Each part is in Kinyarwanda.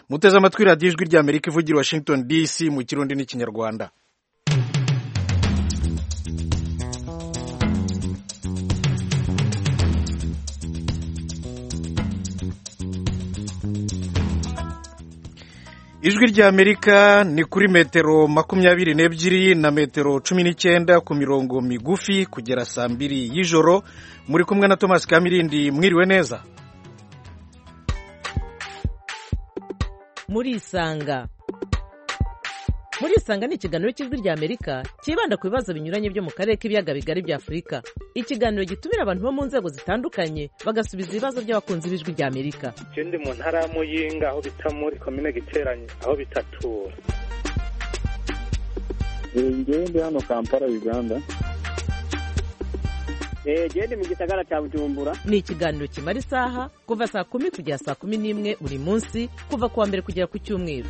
muteze amatwi radiyo ijwi rya amerika ivugira washington dc mu kirundi n'ikinyarwanda ijwi rya amerika ni kuri metero makumyabiri n'ebyiri na metero cumi n'icyenda ku mirongo migufi kugera saa mbiri y'ijoro muri kumwe na thomas kamirindi mwiriwe neza murisanga murisanga ni ikiganiro cy'ijwi rya amerika cyibanda ku bibazo binyuranye byo mu karere k'ibiyaga bigari bya afurika ikiganiro gitumira abantu bo mu nzego zitandukanye bagasubiza ibibazo by'abakunzi b'ijwi rya amerika icyo ndi mu ntara ya muyinga aho bita muri komine giteranye aho bita tura ngewe ndi hano kampala uganda genda mu gisagara cya bujumbura ni ikiganiro kimara isaha kuva saa kumi kugera saa kumi n'imwe buri munsi kuva ku wa mbere kugera ku cyumweru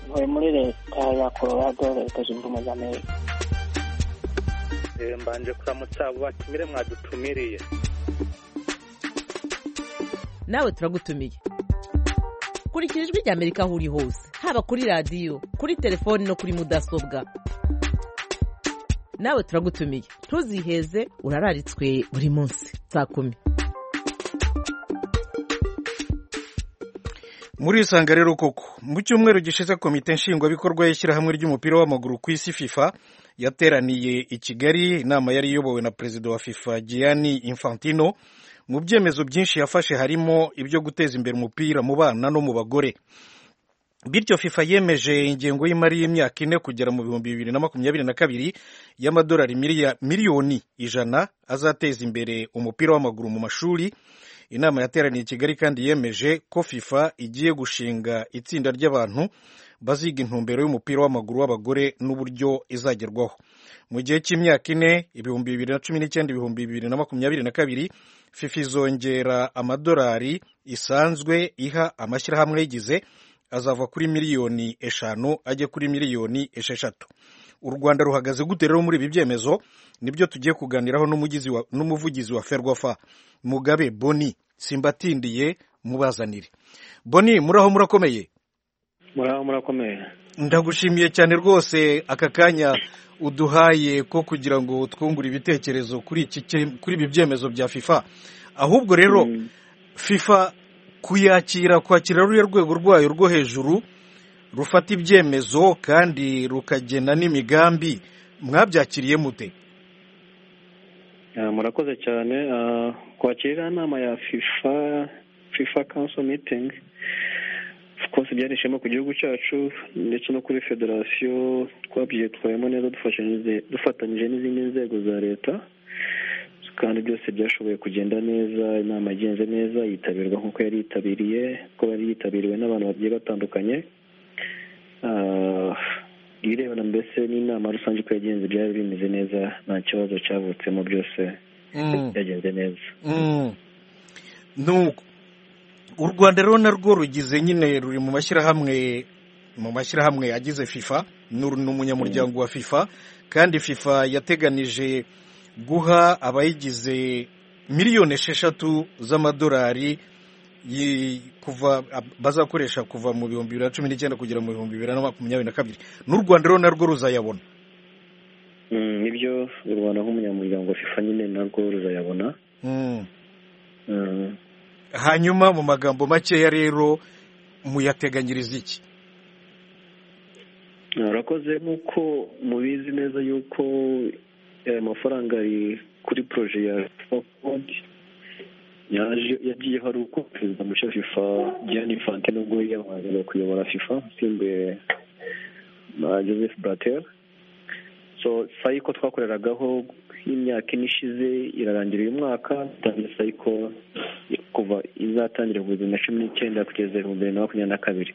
ntuye muri leta ya colorado leta zunze ubumwe za amerika mbanje kuramutsa abo batumire mwadutumiriye nawe turagutumiye kurikira ijwi rya amerika aho uri hose haba kuri radiyo kuri telefoni no kuri mudasobwa nawe turagutumiye ntuziheze urararitswe buri munsi saa kumi muri isanga rero koko mu cyumweru gishize komite nshingwabikorwa y'ishyirahamwe ry'umupira w'amaguru ku isi fifa yateraniye i kigali inama yari iyobowe na perezida wa fifa gianni infantino mu byemezo byinshi yafashe harimo ibyo guteza imbere umupira mu bana no mu bagore bityo fifa yemeje ingengo y'imari y'imyaka ine kugera mu bihumbi bibiri na makumyabiri na kabiri y'amadolari miliyoni ijana azateza imbere umupira w'amaguru mu mashuri inama yateraniye i kigali kandi yemeje ko fifa igiye gushinga itsinda ry'abantu baziga intumbero y'umupira w'amaguru w'abagore n'uburyo izagerwaho mu gihe cy'imyaka ine ibihumbi bibiri na cumi n'icyenda ibihumbi bibiri na makumyabiri na kabiri fifa izongera amadolari isanzwe iha amashyirahamwe yigize azava kuri miliyoni eshanu ajye kuri miliyoni esheshatu u rwanda ruhagaze gute rero muri ibi byemezo nibyo tugiye kuganiraho n'umuvugizi wa ferwafa mugabe boni simbatindiye mubazanire boni muraho murakomeye muraho murakomeye ndagushimiye cyane rwose aka kanya uduhaye ko kugira ngo twungure ibitekerezo kuri ibi byemezo bya fifa ahubwo rero fifa kuyakira kwakira ruriya rwego rwayo rwo hejuru rufata ibyemezo kandi rukagena n'imigambi mwabyakiriye mute murakoze cyane kwakira inama ya fifa fifa council meeting twose byari ishema ku gihugu cyacu ndetse no kuri federasiyo twabyitwayemo neza dufatanyije n'izindi nzego za leta kandi byose byashoboye kugenda neza inama igenze neza yitabirwa nk'uko yari yitabiriye ko yari yitabiriwe n'abantu bagiye batandukanye irebana mbese n'inama rusange uko yagenze byari bimeze neza nta kibazo cyavutsemo byose byagenze neza u rwanda rero narwo rugize nyine ruri mu mashyirahamwe mu mashyirahamwe agize fifa ni umunyamuryango wa fifa kandi fifa yateganije guha abayigize miliyoni esheshatu z'amadolari kuva bazakoresha kuva mu bihumbi bibiri na cumi n'icyenda kugera mu bihumbi bibiri na makumyabiri na kabiri n'u rwanda rero narwo ruzayabona nibyo u rwanda nk'umunyamuryango wa fifa nyine narwo ruzayabona hanyuma mu magambo makeya rero muyateganyiriza iki murakoze nk'uko mubizi neza yuko aya mafaranga ari kuri poroje ya ford yagiyeho ari uko perezida mushya fifa diane infante nubwo yiyamamarizaga kuyobora fifa usimbuye na joseph blatter so sayiko twakoreragaho y'imyaka ine ishize irarangira uyu mwaka dutangiye sayiko kuva izatangira mu bihumbi na cumi n'icyenda kugeza ibihumbi bibiri na makumyabiri na kabiri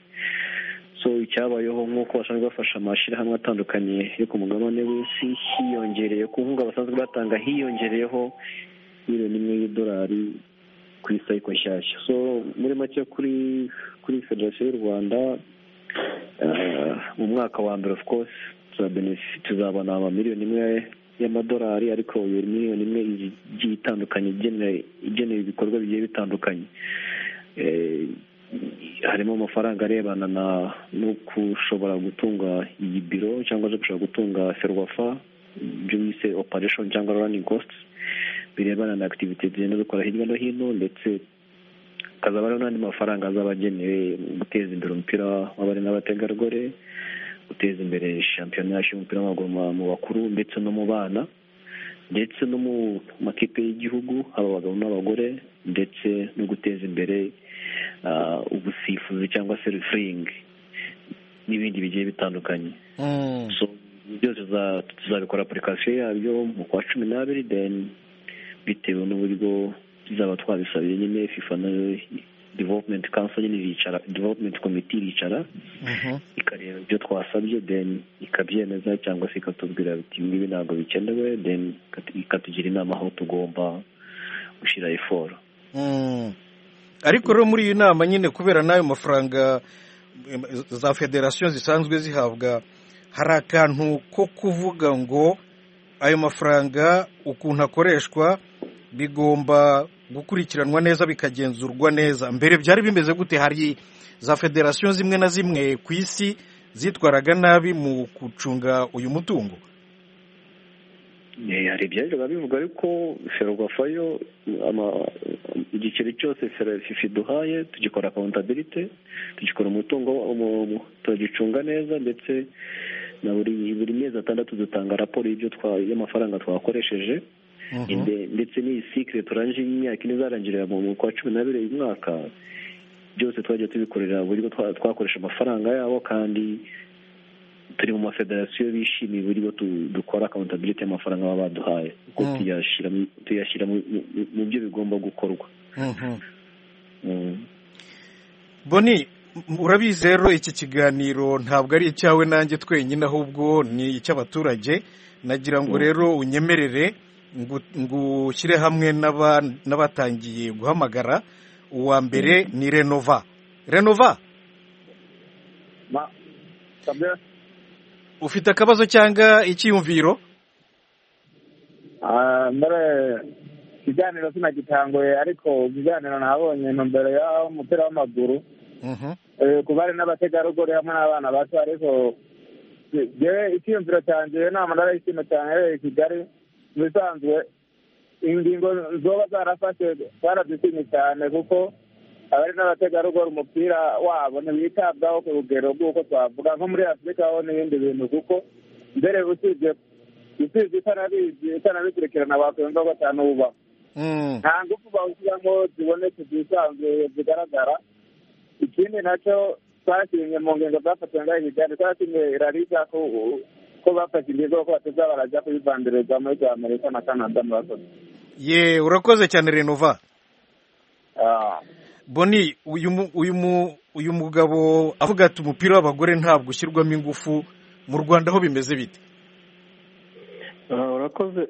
so icyabayeho nk'uko basanzwe bafasha amashyirahamwe atandukanye yo ku mugabane w'isi hiyongereye ku nkunga basanzwe batanga hiyongereyeho miliyoni imwe y'idolari ku isayiko nshyashya so muri make kuri kuri federasiyo y'u rwanda mu mwaka wa mbere of course tuzabona amamiliyoni imwe y'amadolari ariko iyo miliyoni imwe igiye itandukanye igenewe ibikorwa bigiye bitandukanye harimo amafaranga arebana no gushobora gutunga iyi biro cyangwa se gushobora gutunga serwafa ibyo bise operation cyangwa running costs birebana na activity tugenda dukora hirya no hino ndetse hakazaba hariho n'andi mafaranga azaba agenewe guteza imbere umupira w'abari n'abategarugori guteza imbere shampiyona yacu y'umupira w'amaguru mu bakuru ndetse no mu bana ndetse no mu makipe y'igihugu haba abagabo n'abagore ndetse no guteza imbere ubusifuzi cyangwa se refuringi n'ibindi bigiye bitandukanye byose tuzabikora apurikasiyo yabyo mu kwa cumi n'abiri deni bitewe n'uburyo tuzaba twabisabiye nyine fifa nayo development council nyine iricara development committee iricara ikareba ibyo twasabye then ikabyemeza cyangwa se ikatubwira biti ngibi ntabwo bikenewe then ikatugira inama aho tugomba gushyira eforo ariko rero muri iyi nama nyine kubera n'ayo mafaranga za federasiyo zisanzwe zihabwa hari akantu ko kuvuga ngo ayo mafaranga ukuntu akoreshwa bigomba gukurikiranwa neza bikagenzurwa neza mbere byari bimeze gute hari za federasiyo zimwe na zimwe ku isi zitwaraga nabi mu gucunga uyu mutungo hari ibyajyaga bivuga ariko ferwafa yo igiceri cyose fifi duhaye tugikora akawuntabirite tugikora umutungo turagicunga neza ndetse na buri mezi atandatu dutanga raporo y'amafaranga twakoresheje ndetse n'iyi sikire turangije imyaka ine izarangirira mu kwa cumi n'abiri uyu mwaka byose twajya tubikorera uburyo twakoresha amafaranga yabo kandi turi mu mafederasiyo bishimiye uburyo dukora akawuntabiriti y'amafaranga baba baduhaye kuko tuyashyira mu byo bigomba gukorwa boni urabizi rero iki kiganiro ntabwo ari icyawe nanjye twenyine ahubwo ni icy'abaturage nagira ngo rero unyemerere ngushyire hamwe n'abatangiye guhamagara uwa mbere ni renova renova ufite akabazo cyangwa icyiyumviro ikiganiro sinagitanguye ariko ikiganiro nabonye intumbero y'umupira w'amaguru kuba ari n'abategarugori hamwe n'abana bato ariko icyiyumviro cyanjye inama narayishimiye cyane yahereye i kigali bisanzwe ingingo zoba zarafashe barazishimye cyane kuko abari n'abategarugori umupira wabo ntiwitabwaho ku rugero rw'uko twavuga nko muri afurika ho n'ibindi bintu kuko mbere usibye usibye itanabikurikirana wakwemva ko atanubaho nta ngufu bawushyiramo zibonetse zisanzwe zigaragara ikindi nacyo twashimye mu ngingo zafatiwe ngaho ibiganiro twashimye irariza ko ko bafashe ingingo ko bateza barajya kuyivandireza muri za amerika na canada murakoze ye urakoze cyane renova boni uyu mugabo avuga ati umupira w'abagore ntabwo ushyirwamo ingufu mu rwanda aho bimeze bite urakoze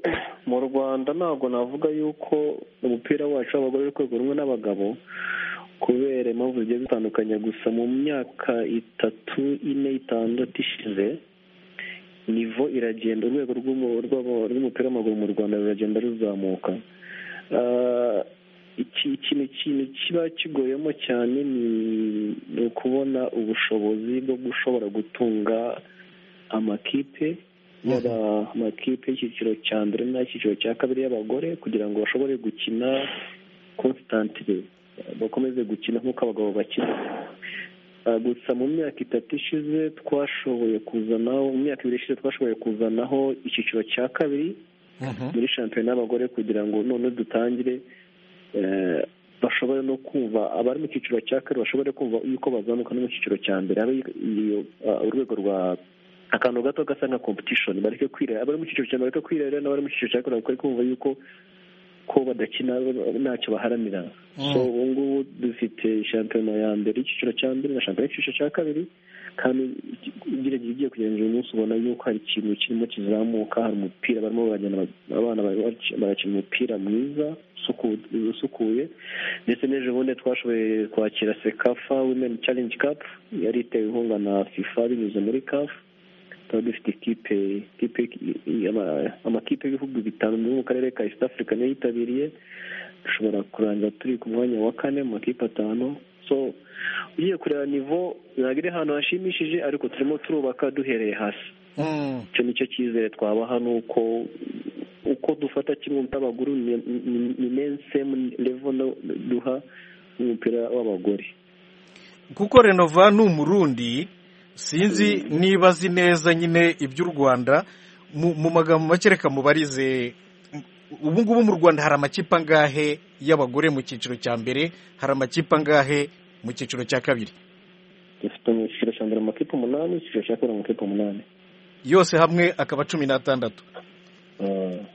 mu rwanda ntabwo navuga yuko umupira wacu w'abagore uri rwego rumwe n'abagabo kubera impamvu zigiye zitandukanye gusa mu myaka itatu ine itandatu ishize nivo iragenda urwego rw'umupira w'amaguru mu rwanda ruragenda ruzamuka ikintu kintu kiba kigoyemo cyane ni ukubona ubushobozi bwo gushobora gutunga amakipe yaba amakipe y'icyiciro cya mbere n'ay'icyiciro cya kabiri y'abagore kugira ngo bashobore gukina konsitantire bakomeze gukina nk'uko abagabo bakina gusa mu myaka itatu ishize twashoboye kuzanaho mu myaka ibiri ishize twashoboye kuzanaho icyiciro cya kabiri muri shampiyona y'abagore kugira ngo none dutangire bashobore no kumva abari mu cyiciro cya kabiri bashobore kumva yuko bazamuka no mu cyiciro cya mbere urwego rwa akantu gato gasa nka competition bareke kwirera abari mu cyiciro cya mbere bareke kwirera n'abari mu cyiciro cya kabiri bakore kumva yuko ko badakina ntacyo baharanira so ubu ngubu dufite shampiyona ya mbere icyiciro cya mbere na shampiyona y'icyiciro cya kabiri kandi ugerageza ugiye kugerageza uyu munsi ubona yuko hari ikintu kirimo kizamuka hari umupira barimo baragenda abana barakina umupira mwiza usukuye ndetse n'ejo bundi twashoboye kwakira sekafa women challenge cup yari itewe inkunga na fifa binyuze muri kafu tukaba dufite ikipe amakipe y'ibihugu bitanu byo mu karere ka east africa niyo yitabiriye dushobora kurangira turi ku mwanya wa kane mu makipe atanu so ugiye kureba nivo ntabwo iri ahantu hashimishije ariko turimo turubaka duhereye hasi icyo ni cyo cyizere twabaha ni uko uko dufata kimwe n'abaguru ni mensemu revo duha umupira w'abagore kuko renova ni umurundi sinzi niba azi neza nyine iby'u rwanda mu magambo make reka mubarize ubu ngubu mu rwanda hari amakipe angahe y'abagore mu cyiciro cya mbere hari amakipe angahe mu cyiciro cya kabiri dufite mu cyiciro cya mbere amakipe umunani icyiciro cya kabiri amakipe umunani yose hamwe akaba cumi n'atandatu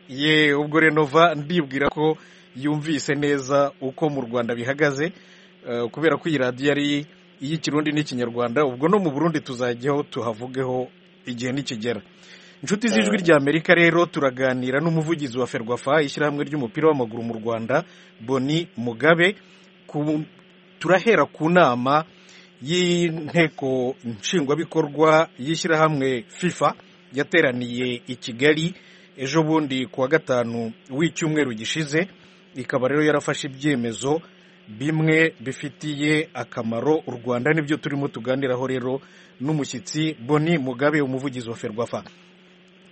ye ubwo renova ndibwira ko yumvise neza uko mu rwanda bihagaze eh, kubera ko iyi radiyo ari iy'ikirundi n'ikinyarwanda ubwo no mu burundi tuzajyaho tuhavugeho igihe nikigera inshuti z'ijwi rya amerika rero turaganira n'umuvugizi wa ferwafa ishyirahamwe ry'umupira w'amaguru mu rwanda boni mugabe ku- turahera ku nama y'inteko nshingwabikorwa y'ishyirahamwe fifa yateraniye i kigali ejo bundi ku wa gatanu w'icyumweru gishize ikaba rero yarafashe ibyemezo bimwe bifitiye akamaro u rwanda nibyo turimo tuganiraho rero n'umushyitsi boni mugabe umuvugizi wa ferwafa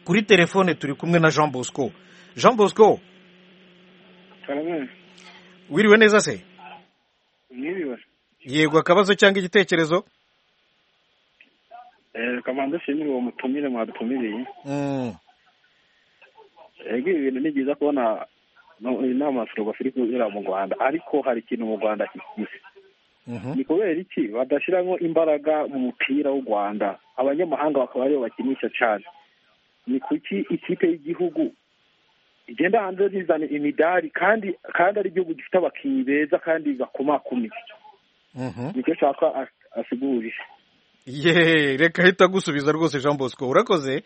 kuri telefone turi kumwe na jean bosco jean bosco wiriwe neza se mwiriwe yego akabazo cyangwa igitekerezo Eh, kamanzi ashimire uwo mutumire mwadutumiriye Mm. ego ibi bintu ni byiza kubona no- inama ya ferwafa iri kunyura mu rwanda ariko hari ikintu mu rwanda kikize ni kubera iki badashyiramo imbaraga mu mupira w'u rwanda abanyamahanga bakaba aribo bakinisha cyane ni kuki ikipe y'igihugu igenda hanze zizana imidari kandi kandi ari igihugu gifite abakinnyi beza kandi bakomakomeye Mhm. nicyo nshaka as- asigurira ye reka ahita agusubiza rwose jean bosco urakoze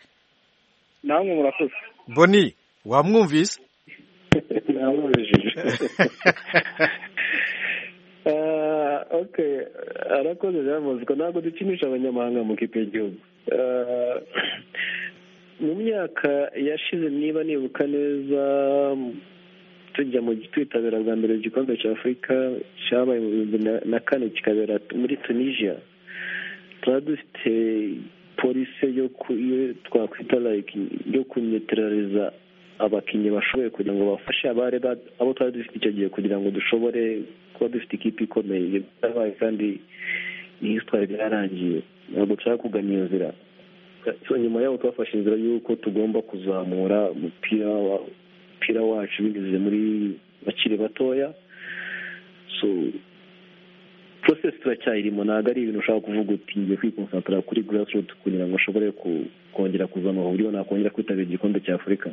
namwe murakoze boni wamwumvise Ah, okay arakoze byavuzwe ntabwo dukinisha abanyamahanga mu kipe y'igihugu Ah, mu myaka yashize niba nibuka neza tujya mu twitabira bwa mbere igikombe cya afurika cyabaye mu bihumbi na- na kane kikabera muri tunisia tuba dufite polisi yo ku- iyo twakwita like yo kunyeterariza abakinnyi bashoboye kugira ngo bafashe abari ba- abo twari dufite icyo gihe kugira ngo dushobore kuba dufite ikipe ikomeye Ibyo byarabaye kandi iyi twari byarangiye ntabwo dushaka kugana iyo nzira So, nyuma yaho twafashe inzira y'uko tugomba kuzamura umupira wa- umupira wacu binyuze muri bakiri batoya so process turacyayirimo ntabwo ari ibintu ushobora kuvuga uti ngiye kwikonsantara kuri grassroots kugira ngo ushobore ku- kongera kuzamura uburyo nakongera kwitabira igikombe cya afurika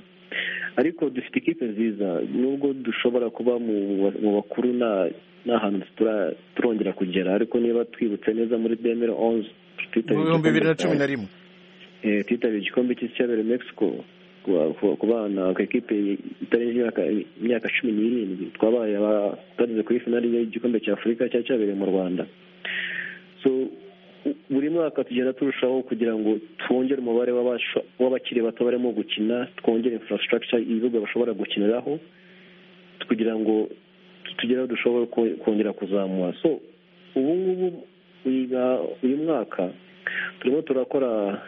ariko dufite ikipe nziza nubwo dushobora kuba mu ba- mu bakuru nta nta hantu tura- turongera kugera ariko niba twibutse neza muri demere onze mu bihumbi bibiri na cumi na rimwe eh, twitabira igikombe cy'isi cyabereye mexico ku ku- ku bana ku ikipe itarengeje imyaka- imyaka cumi n'irindwi twabaye aba- twageze kuri finali y'igikombe cya afurika cyari cyabereye mu rwanda so u- buri mwaka tugenda turushaho kugira ngo twongere umubare w'abasho- w'abakiri bato barimo gukina twongere infrastructure ibibuga bashobora gukiniraho kugira ngo tugere aho dushobora ko- kongera kuzamura so ubu ngubu uyu- uyu mwaka turimo turakora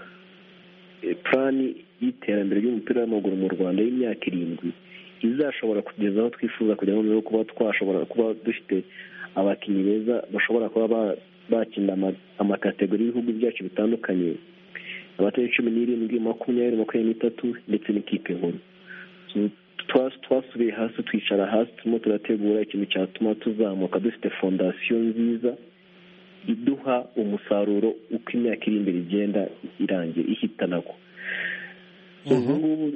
eh, plani y'iterambere ry'umupira w'amaguru mu rwanda y'imyaka irindwi izashobora kugeza aho twifuza kugira ngo noneho kuba twashobora kuba dufite abakinnyi beza bashobora kuba ba- bakina ama- amakategori y'ibihugu byacu bitandukanye abatari cumi n'irindwi makumyabiri makumyabiri n'itatu ndetse n'ikipe nkuru So, twa- twasubiye hasi twicara hasi turimo turategura ikintu cyatuma tuzamuka dufite fondasiyo nziza iduha umusaruro uko imyaka iri imbere igenda irangiye ihitanako ubungubu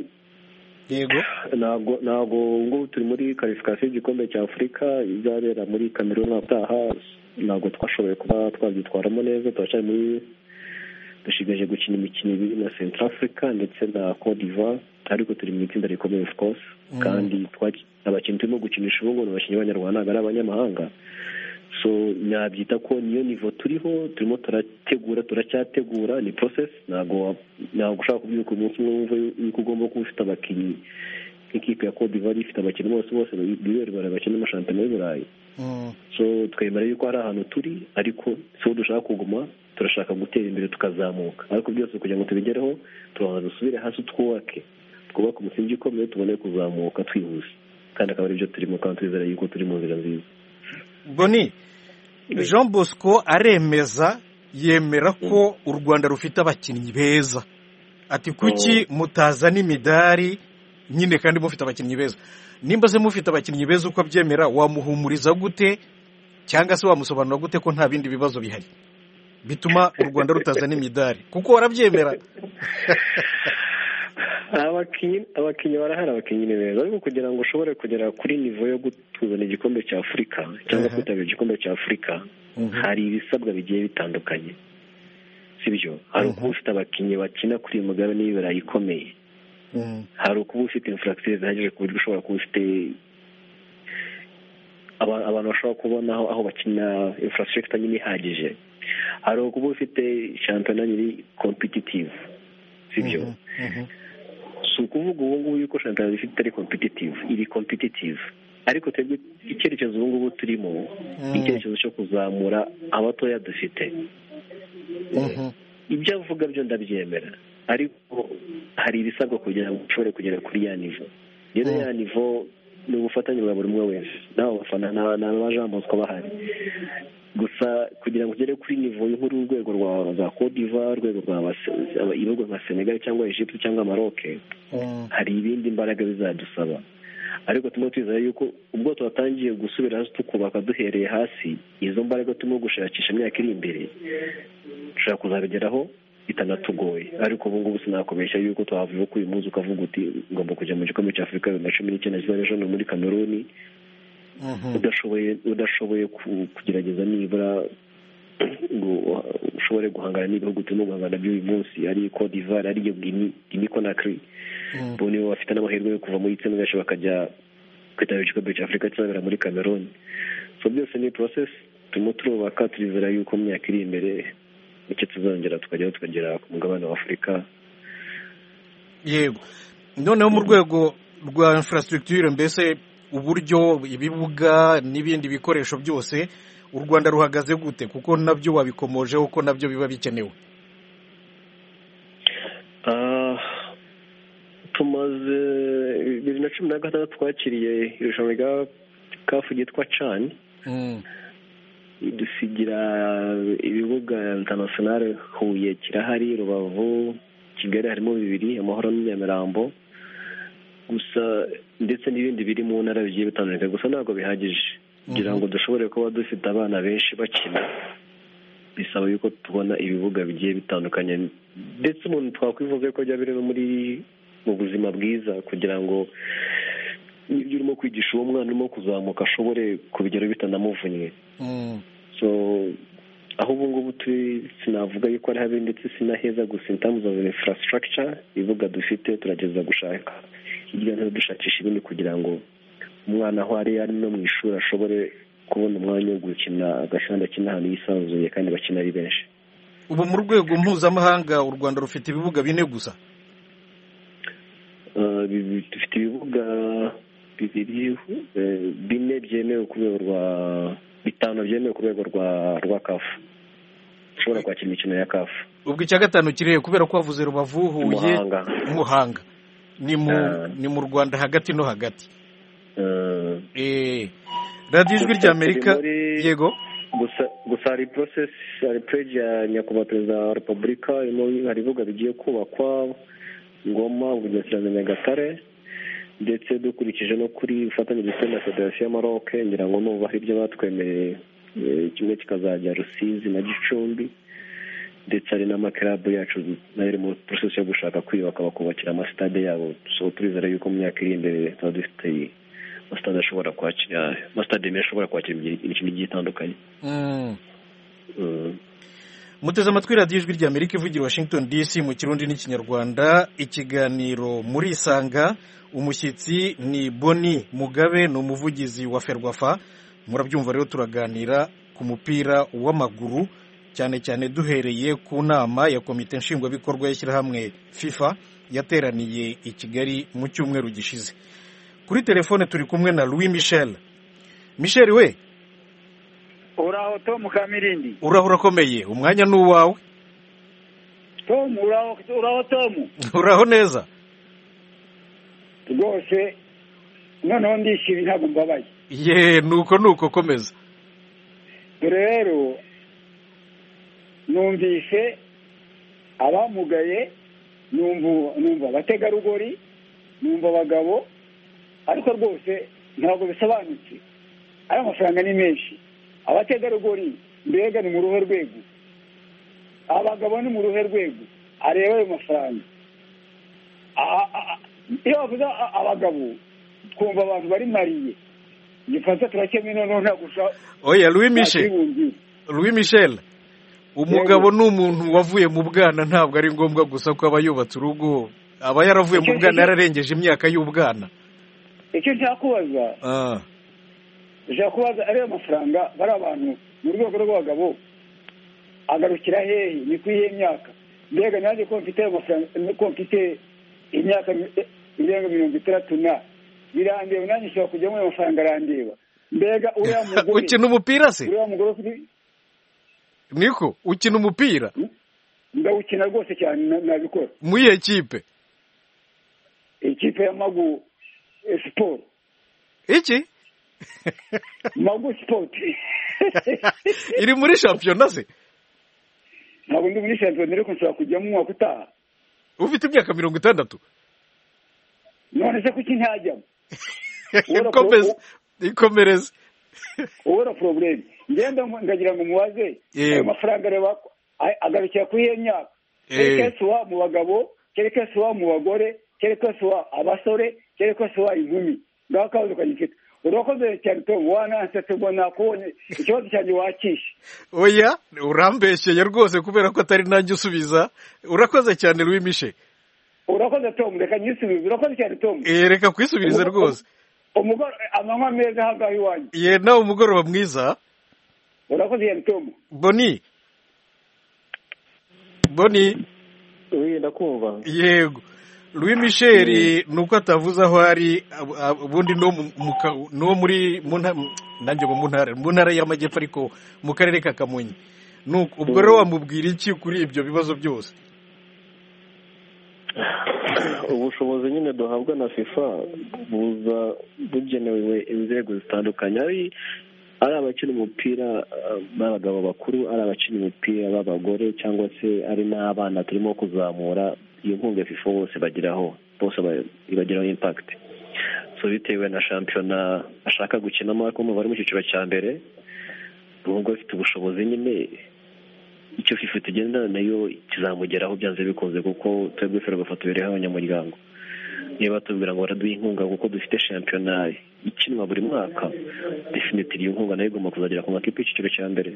yego ntabwo ntabwo ubungubu turi muri karifikasiyo y'igikombe cya afurika izabera muri kameruni umwaka utaha ntabwo twashoboye kuba twabyitwaramo neza turacyari muri dushigaje gukina imikino ibiri na central africa ndetse na cote d'ivoire ariko turi mu itsinda rikomeye of course Mhm. kandi twaki- abakinnyi turimo gukinisha ubu ngubu ni abakinnyi b'abanyarwanda ntabwo ari abanyamahanga so nabyita ko niyo nivo turiho turimo turategura turacyategura ni process ntabwo wa- ntabwo ushobora kubyuka umunsi umwe wumva yuko ugomba kuba ufite abakinnyi nk'ikipe ya kodivari ifite abakinnyi bose bose bibera bakina amashampiyona y'u burayi so twemera yuko hari ahantu turi ariko si ho dushaka kuguma turashaka gutera imbere tukazamuka ariko byose kugira ngo tubigereho turabanza dusubire hasi twubake twubake umusingi ukomeye tubone kuzamuka twihuse kandi akaba aribyo turimo kandi twizera yuko turi mu nzira nziza boni jean bosco aremeza yemera ko u rwanda rufite abakinnyi beza ati kuki mutazana imidari nyine kandi mufite abakinnyi beza nimba se mufite abakinnyi beza uko abyemera wamuhumuriza gute cyangwa se wamusobanura gute ko nta bindi bibazo bihari bituma u rwanda rutazana imidari kuko warabyemera abakinnyi barahari abakinnyi ni beza ariko kugira ngo ushobore kugera kuri nivo yo kuzana igikombe cya afurika cyangwa kwitabira igikombe cya afurika hari ibisabwa bigiye bitandukanye si byo hari ukuba ufite abakinnyi bakina kuri iyi mugabane y'ibirayi ikomeye hari ukuba ufite infuragitire zihagije ku buryo ushobora kuba ufite abantu bashobora kubona aho bakina infuragitire nyine ihagije hari ukuba ufite shampiyona nyiri kompetitivu si byo si ukuvuga ubu ngubu yuko shampiyona ifite itari kompetitivu iri kompetitivu ariko twebwe icyerekezo ubu ngubu turimo ni icyerekezo cyo kuzamura abatoya dufite ibyo avuga byo ndabyemera ariko hari ibisabwa kugira ngo ushobore kugera kuri ya nivo rero ya nivo ni ubufatanye bwa buri umwe wese n'abo bafana n'aba jean bosco bahari gusa kugira ngo ugere kuri nivo nk'uru urwego rwa za kodiva urwego rwa ibihugu nka senegal cyangwa egypte cyangwa maroke hari ibindi imbaraga bizadusaba ariko turimo twizera yuko ubwo tuhatangiye gusubira hasi tukubaka duhereye hasi izo mbaraga turimo gushakisha imyaka iri imbere dushobora kuzabigeraho bitanatugoye ariko ubu ngubu sinakubeshya yuko twavuga ko uyu munsi ukavuga uti ngomba kujya mu gikombe cya afurika bibiri na cumi n'icyenda kizajya hano muri kameruni udashoboye udashoboye kugerageza nibura ngo ushobore guhangana n'ibihugu turimo guhangana by'uyu munsi ari kode ivari ariyo gini konakiri bo nibo bafite n'amahirwe yo kuva muri itsinda benshi bakajya kwitabira igikombe cya afurika kizabera muri kameruni so byose ni porosesi turimo turubaka turizera yuko mu myaka iri imbere nicyo tuzongera tukajyaho tukagera ku mugabane wa afurika yego noneho mu rwego rwa infrastructure mbese uburyo ibibuga n'ibindi bikoresho byose u rwanda ruhagaze gute kuko nabyo wabikomojeho ko nabyo biba bikenewe tumaze bibiri na cumi na gatandatu twakiriye irushanwa rya kafu ryitwa cani dusigira ibibuga intanasiyonari huye kirahari rubavu kigali harimo bibiri amahoro n'iminyamirambo gusa ndetse n'ibindi biri mu ntara bigiye bitandukanye gusa ntabwo bihagije kugira ngo dushobore kuba dufite abana benshi bakina bisaba yuko tubona ibibuga bigiye bitandukanye ndetse umuntu twakwivuze ko byaba biri no muri mu buzima bwiza kugira ngo n'ibyo urimo kwigisha uwo mwana urimo kuzamuka ashobore kubigeraho bitanamuvunnye so aho ubu ngubu turi sinavuga yuko ari habi ndetse sinaheza gusa intamuza za infrastructure ibibuga dufite turageza gushaka hirya no hino dushakisha ibindi kugira ngo umwana aho ari ari no mu ishuri ashobore kubona umwanya wo gukina agashanda akina ahantu yisanzuye kandi bakina ari benshi ubu mu rwego mpuzamahanga u rwanda rufite ibibuga bine gusa dufite ibibuga bibiri bine byemewe ku rwego rwa bitanu byemewe ku rwego rwa rwa kafu ushobora kwakira imikino ya kafu ubwo icya gatanu kirere kubera ko wavuze rubavu huye muhanga ni mu rwanda hagati no hagati radiyo ijwi rya amerika yego gusa hari porosesi hari pereji ya nyakubahwa perezida wa repubulika hari ibibuga bigiye kubakwa ngoma bugesera nyagatare ndetse dukurikije no kuri ufatanyirize na federasiyo y'amaroke ngira ngo nuba hari ibyo batwemereye kimwe kikazajya rusizi na gicumbi ndetse hari n'amakarabu yacu nayo iri muri porosesi yo gushaka kwiyubaka bakubakira amasitade yabo so turizera yuko mu myaka iri imbere tuba dufite amasitade ashobora kwakira amasitade menshi ashobora kwakira imikino igiye itandukanye muteze amatwi radiyo ijwi rya amerika ivugira washington dc mu kirundi n'ikinyarwanda ikiganiro muri isanga umushyitsi ni boni mugabe ni umuvugizi wa ferwafa murabyumva rero turaganira ku mupira w'amaguru cyane cyane duhereye ku nama ya komite nshingwabikorwa y'ishyirahamwe fifa yateraniye i kigali mu cyumweru gishize kuri telefone turi kumwe na louis michel michel we uraho tomu kamirindi uraho urakomeye umwanya ni uwawe tomu uraho tomu uraho neza rwose noneho ndishimye ntabwo mbabaye ye nuko nuko komeza rero numvise abamugaye numva abategarugori numva abagabo ariko rwose ntabwo bisobanutse ari amafaranga ni menshi abategarugori mbega ni mu ruhe rwego abagabo ni mu ruhe rwego areba ayo mafaranga iyo bavuze abagabo twumva abantu bari mariye igifaransa turakemura noneho ntabwo ushaka oya louis michel louis michel umugabo ni umuntu wavuye mu bwana ntabwo ari ngombwa gusa ko aba yubatse urugo aba yaravuye mu bwana yararengeje imyaka y'ubwana icyo nshaka kubaza nshaka kubaza ariya mafaranga bari abantu mu rwego rw'abagabo agarukira hehe ni kuri iyo myaka mbega nanjye ko mfite ayo mafaranga ko mfite imyaka irenga mirongo itandatu na birandeba nanjye ushobora kujyamo ayo mafaranga arandeba mbega uriya mugore ukina umupira se uriya mugore ufite niko ukina umupira ndawukina rwose cyane nabikora mu iyihe kipe ikipe ya magu siporo iki magu sipoti iri muri shampiyona se ntabwo ndi muri shampiyona ariko nshobora kujyamo umwaka utaha ufite imyaka mirongo itandatu none se kuki ntajyamo ikomereze ubura porobuleme ngenda ndagira ngo umubaze ayo mafaranga areba agarukira kuri iyo myaka kereka suwa mu bagabo kereka suwa mu bagore kereka suwa abasore kereka suwa inkumi ngaho akabazo ukagifite urakoze cyane tom wanansetse ngo nakubonye ikibazo cyanjye wakishe oya urambeshyeye rwose kubera ko atari nanjye usubiza urakoze cyane rwimishe urakoze tom reka nyisubize urakoze cyane tom reka kwisubiriza rwose amanywa meza ahangaha iwanyu ye nawe umugoroba mwiza urakoze yari tomu boni boni ndakumva yego louis michel ni uko atavuze aho ari ubundi no muri nanjye mu ntara mu ntara y'amajyepfo ariko mu karere ka kamonyi ubwo rero wamubwira iki kuri ibyo bibazo byose ubushobozi nyine duhabwa na fifa buza bugenewe inzego zitandukanye ari abakina umupira b'abagabo bakuru ari abakina umupira b'abagore cyangwa se ari n'abana turimo kuzamura iyo nkunga ya fifa bose bageraho bose ibagiraho impakiti so bitewe na shampiyona ashaka gukinamo ariko mu bari mu cyiciro cya mbere ubwo afite ubushobozi nyine icyo fifa tugendana nayo kizamugeraho byanze bikunze kuko twebwe ferwafa tubereho abanyamuryango niba tubwira ngo baraduha inkunga kuko dufite shampiyona ikinwa buri mwaka definitiri iyo nkunga nayo igomba kuzagera ku makipe y'icyiciro cya mbere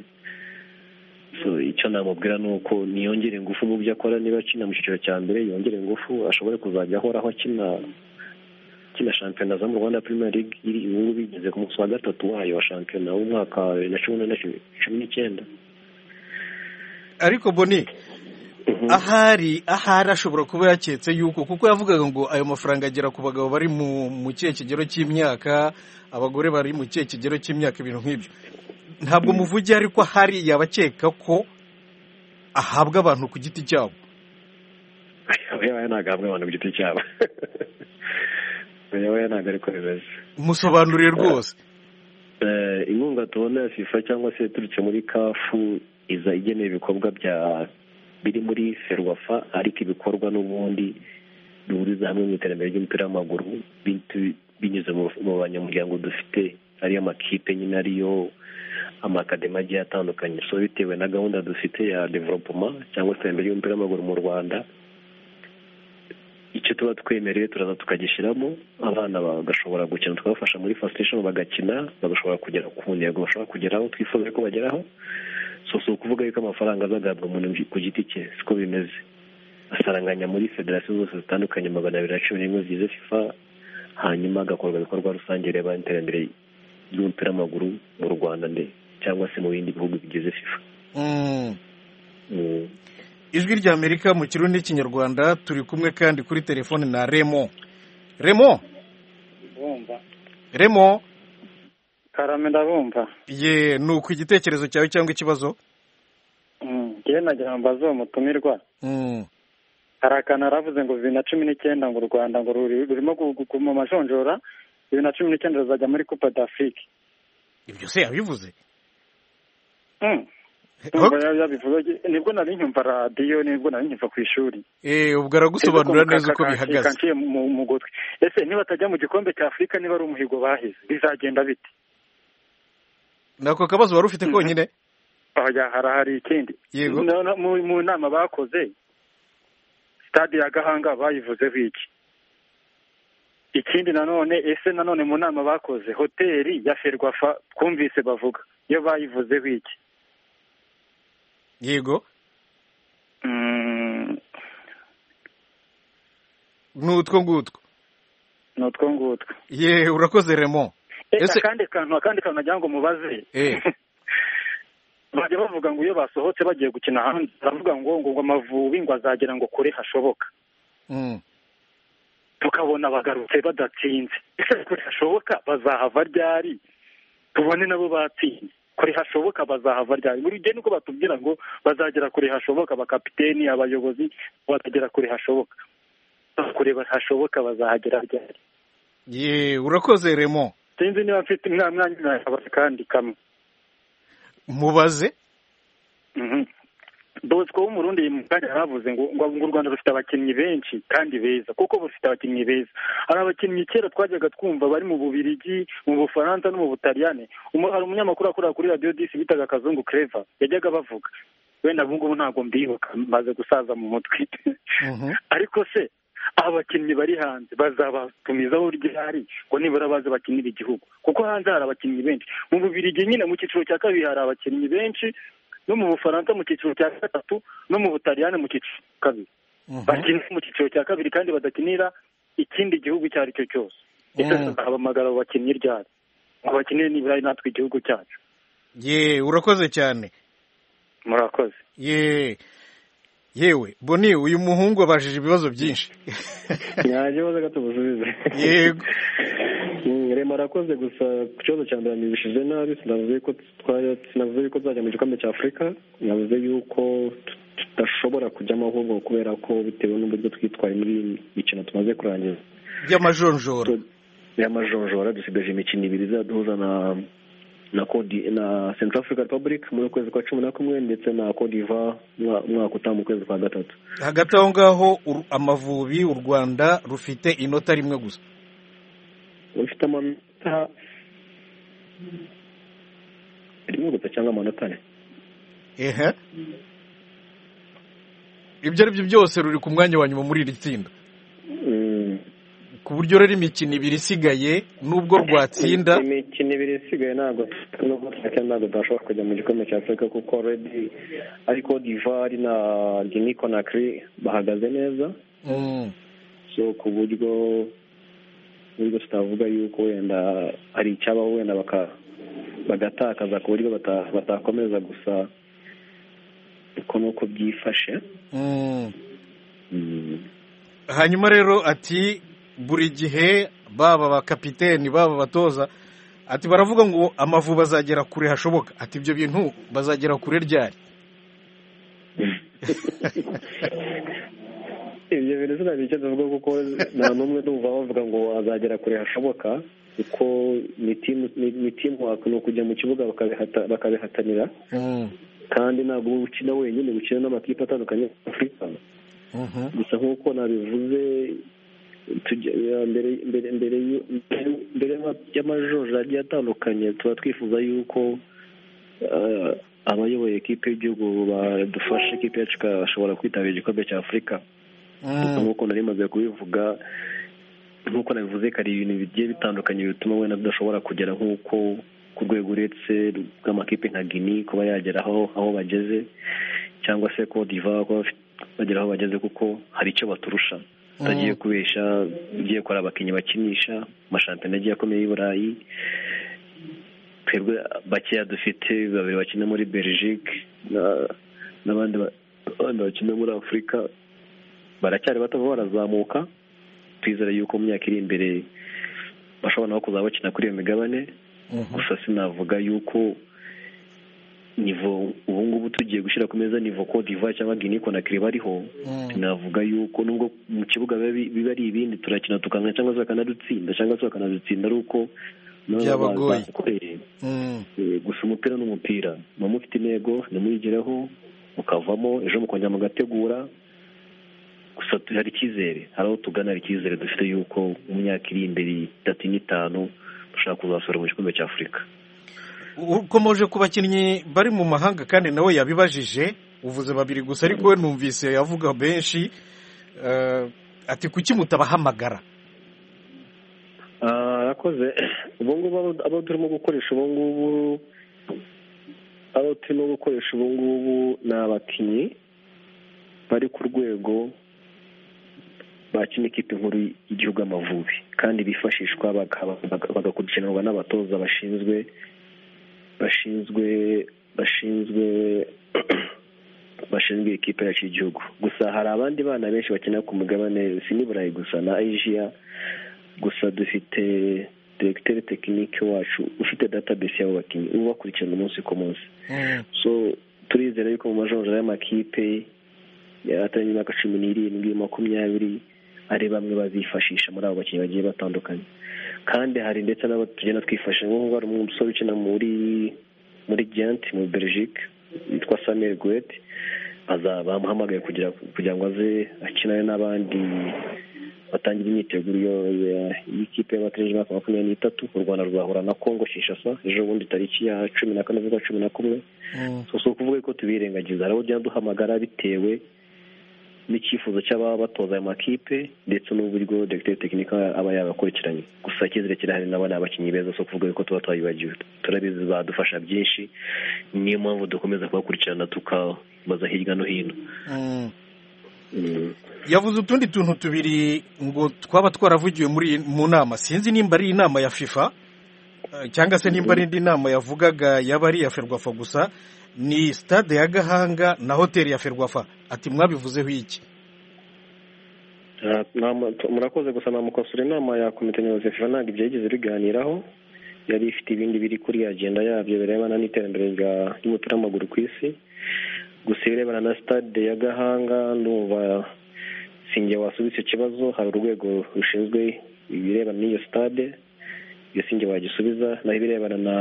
icyo namubwira ni uko niyongere ingufu mu byo akora niba akina mu cyiciro cya mbere yongere ingufu ashobore kuzajya ahoraho akina akina shampiyona zo mu rwanda Premier League iri ubu ngubu igeze ku munsi wa gatatu wayo wa shampiyona w'umwaka wa bibiri na cumi n'icyenda ariko boni ahari ahari ashobora kuba yaketse yuko kuko yavugaga ngo ayo mafaranga agera ku bagabo bari mu kihe kigero cy'imyaka abagore bari mu kihe kigero cy'imyaka ibintu nk'ibyo ntabwo muvuge ariko ahari yabakeka ko ahabwa abantu ku giti cyabo yewe ntabwo ahabwa abantu ku giti cyabo yewe ntabwo ariko bimeze musobanuriye rwose inkunga tubona ya fifa cyangwa se yaturutse muri kafu iza igenewe ibikorwa bya biri muri ferwafa ariko ibikorwa n'ubundi bihuriza hamwe mu iterambere ry'umupira w'amaguru binyuze mu banyamuryango dufite ariyo amakipe nyine ariyo amakademi agiye atandukanye so bitewe na gahunda dufite ya developoma cyangwa se iterambere ry'umupira w'amaguru mu rwanda icyo tuba twemerewe turaza tukagishyiramo abana bagashobora gukina tukabafasha muri fasitesheni bagakina bagashobora kugera ku ntego bashobora kugeraho twifuza ko bageraho so si ukuvuga yuko amafaranga azagabwa umuntu ku giti cye siko bimeze asaranganya muri federasiyo zose zitandukanye magana abiri na cumi n'imwe zigize fifa hanyuma agakorwa ibikorwa rusange bireba iterambere ry'umupira w'amaguru mu rwanda nde cyangwa se mu bindi bihugu bigize fifa ijwi rya amerika mu kirundi n'ikinyarwanda turi kumwe kandi kuri telefone na remo remo remo karame ndabumva ye ni uko igitekerezo cyawe cyangwa ikibazo ngewe nagira ngo mbaze uwo mutumirwa hari akantu aravuze ngo bibiri na cumi n'icyenda ngo u rwanda ngo rurimo kuguma amajonjora bibiri na cumi n'icyenda ruzajya muri kupa d'afurike ibyo se yabivuze nibwo nari nyumva radiyo nibwo nari nyumva ku ishuri ubwo aragusobanurira neza uko bihagaze mu gutwi ese niba atajya mu gikombe cya afurika niba ari umuhigo bahize bizagenda bite nako kabazo wari ufite konyine harahari ikindi yego mu nama bakoze stade ya gahanga bayivuzeho iki ikindi nanone ese nanone mu nama bakoze hoteli ya ferwafa twumvise bavuga iyo bayivuzeho iki yego ni utwo ngutwo ni utwo ngutwo ye urakoze remo ese akandi kantu akandi kantu nagira ngo mubaze bajya bavuga ngo iyo basohotse bagiye gukina hanze baravuga ngo ngo amavubi ngo azagera ngo kure hashoboka tukabona bagarutse badatsinze ese kure hashoboka bazahava ryari tubone nabo batsinze kure hashoboka bazahava ryari buri gihe niko batubwira ngo bazagera kure hashoboka abakapiteni abayobozi bazagera kure hashoboka kure hashoboka bazahagera ryari ye urakoze remo sinzi niba mfite mwanya kandi kamwe mubaze bosco w'umurundi mukanya yaravuze ngo ngo u rwanda rufite abakinnyi benshi kandi beza kuko rufite abakinnyi beza hari abakinnyi kera twajyaga twumva bari mu bubirigi mu bufaransa no mu butaliyane hari umunyamakuru akorera kuri radiyo disi bitaga kazungu kereva yajyaga bavuga wenda ubu ngubu ntabwo mbibuka maze gusaza mu mutwe ariko se abakinnyi bari hanze bazabatumizaho ryari ngo nibura baze bakinira igihugu kuko hanze hari abakinnyi benshi mu bubirigi nyine mu cyiciro cya kabiri hari abakinnyi benshi no mu bufaransa mu cyiciro cya gatatu no mu butaliyani mu cyiciro cya kabiri bakina mu cyiciro cya kabiri kandi badakinira ikindi gihugu icyo ari cyo cyose ndetse habamagara abo bakinnyi ryari ngo bakinire nibura natwe igihugu cyacu ye urakoze cyane murakoze ye yewe boni uyu muhungu abajije ibibazo byinshi nyaje baza gato busubize yego rema arakoze gusa ku kibazo cya mbere nibishije nabi sinavuze ko sinavuze yuko tuzajya mu gikombe cya afurika navuze yuko tudashobora kujyamo ahubwo kubera ko bitewe n'uburyo twitwaye muri iyi mikino tumaze kurangiza y'amajonjora y'amajonjora dusigaje imikino ibiri izaduhuza na na kodi na Central Africa Republic muri ukwezi kwa cumi na kumwe ndetse na Cote d'Ivoire umwaka utaha mu kwezi kwa gatatu hagati aho ngaho amavubi u Rwanda rufite inota rimwe gusa rufite amanota rimwe gusa cyangwa amanota ane ehe ibyo ari byo byose ruri ku mwanya wa nyuma muri iri tsinda ku buryo rero imikino ibiri isigaye nubwo rwatsinda imikino ibiri isigaye ntabwo nubwo twakira ntabwo tudashobora kujya mu gikombe cya afurika kuko redi ariko divari na gini konakiri bahagaze neza so ku buryo nubwo tutavuga yuko wenda hari icyabaho wenda bagatakaza ku buryo batakomeza gusa uko ni uko byifashe hanyuma rero ati buri gihe baba abakapiteni baba abatoza ati baravuga ngo amavu bazagera kure hashoboka ati ibyo bintu bazagera kure ryari ibyo bintu sinabira icyo tuvuga kuko nta n'umwe numva bavuga ngo azagera kure hashoboka kuko ni timu waka ni ukujya mu kibuga bakabihatanira kandi ntabwo ukina wenyine ukina n'amakipe atandukanye afurika gusa nk'uko nabivuze mbere y'amajonjora agiye atandukanye tuba twifuza yuko abayoboye ekipe y'igihugu badufasha ekipe yacu ikashobora kwitabira igikombe cya afurika nk'uko nari maze kubivuga nk'uko nabivuze hari ibintu bigiye bitandukanye bituma wenda tudashobora kugera nk'uko ku rwego uretse rw'amakipe nka gini kuba yagera aho bageze cyangwa se kodiva kuba bagera aho bageze kuko hari icyo baturusha tutagiye kubesha ugiye kora abakinnyi bakinisha amashampiyona agiye akomeye y'i burayi twebwe bakeya dufite babiri bakina muri belgique n'abandi bakina muri afurika baracyari batava barazamuka twizere yuko mu myaka iri imbere bashobora no kuzaba bakina kuri iyo migabane gusa sinavuga yuko nivo ubu ngubu tugiye gushyira ku meza nivo kodiva cyangwa gini konakiri bariho sinavuga yuko nubwo mu kibuga biba ari ibindi turakina tukangana cyangwa se bakanadutsinda cyangwa se bakanadutsinda ari uko byabagoye gusa umupira ni umupira muba mufite intego ntimuyigereho mukavamo ejo mukongera mugategura gusa hari icyizere hari aho tugana hari icyizere dufite yuko mu myaka iri imbere itatu n'itanu dushobora kuzasura mu gikombe cy'afurika ukomeje ku bakinnyi bari mu mahanga kandi nawe yabibajije uvuze babiri gusa ariko we numvise avuga benshi ati kuki mutabahamagara arakoze ubu ngubu abo turimo gukoresha ubu ngubu abo turimo gukoresha ubu ngubu ni abakinnyi bari ku rwego bakina ikipe nkuru y'igihugu amavubi kandi bifashishwa bagakurikiranwa n'abatoza bashinzwe bashinzwe bashinzwe bashinzwe ikipe yacu y'igihugu gusa hari abandi bana benshi bakina ku mugabane si n'iburayi gusa na asia gusa dufite direkiteri tekinike wacu ufite database y'abo bakinnyi uba ubakurikirana umunsi ku munsi so turizera yuko mu majonjora y'amakipe yaratangiye imyaka cumi n'irindwi makumyabiri ari bamwe bazifashisha muri abo bakinnyi bagiye batandukanye kandi hari ndetse n'abo tugenda twifashisha nk'ubu hari umusore ukina muri muri Ghent muri Belgique witwa Samuel Guet bamuhamagaye kugira kugira ngo aze akinane n'abandi batangira imyiteguro y'ikipe y'abategereje imyaka makumyabiri n'itatu u rwanda rwahura na kongo kinshasa ejo bundi tariki ya cumi na kane z'ukwa cumi na kumwe si ukuvuga ko tubirengagiza hari abo tugenda duhamagara bitewe n'icyifuzo cy'ababa batoza ayo makipe ndetse n'uburyo dogiteri tekinika aba yabakurikiranye gusa icyizere kirahari nabo ni abakinnyi beza si ukuvuga ko tuba twabibagiwe turabizi badufasha byinshi niyo mpamvu dukomeza kubakurikirana tukabaza hirya no hino yavuze utundi tuntu tubiri ngo twaba twaravugiwe muri mu nama sinzi nimba ari inama ya fifa cyangwa se nimba ari indi nama yavugaga yaba ari iya ferwafa gusa ni sitade ya gahanga na hoteli ya ferwafa ati mwabivuzeho iki murakoze gusa namukosora inama ya komite nyobozi ya fifa ntabwo ibyo yigeze biganiraho yari ifite ibindi biri kuri agenda yabyo birebana n'iterambere ry'umupira w'amaguru ku isi gusa ibirebana na sitade ya gahanga ndumva sinjye wasubiza icyo kibazo hari urwego rushinzwe ibirebana n'iyo sitade iyo sinjye wagisubiza naho ibirebana na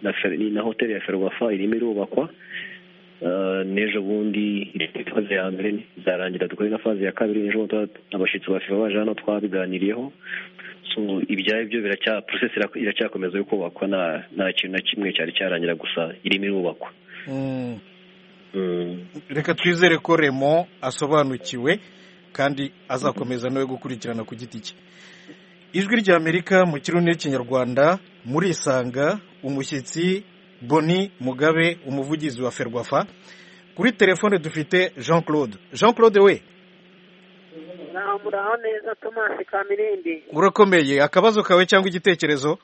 na hoteli ya ferwafa irimo irubakwa n'ejo bundi faze ya mbere izarangira dukore na faze ya kabiri ejo bundi abashyitsi ba fifa baje hano twabiganiriyeho ibyo byo biracya porosesi iracyakomeza yo kubakwa nta kintu na kimwe cyari cyarangira gusa irimo irubakwa reka twizere ko remo asobanukiwe kandi azakomeza nawe gukurikirana ku giti cye ijwi ry'amerika mu kirundi n'ikinyarwanda muri isanga umushyitsi boni mugabe umuvugizi wa ferwafa kuri telefone dufite jean claude jean claude we muraho neza tomasi kamirindi urakomeye akabazo kawe cyangwa igitekerezo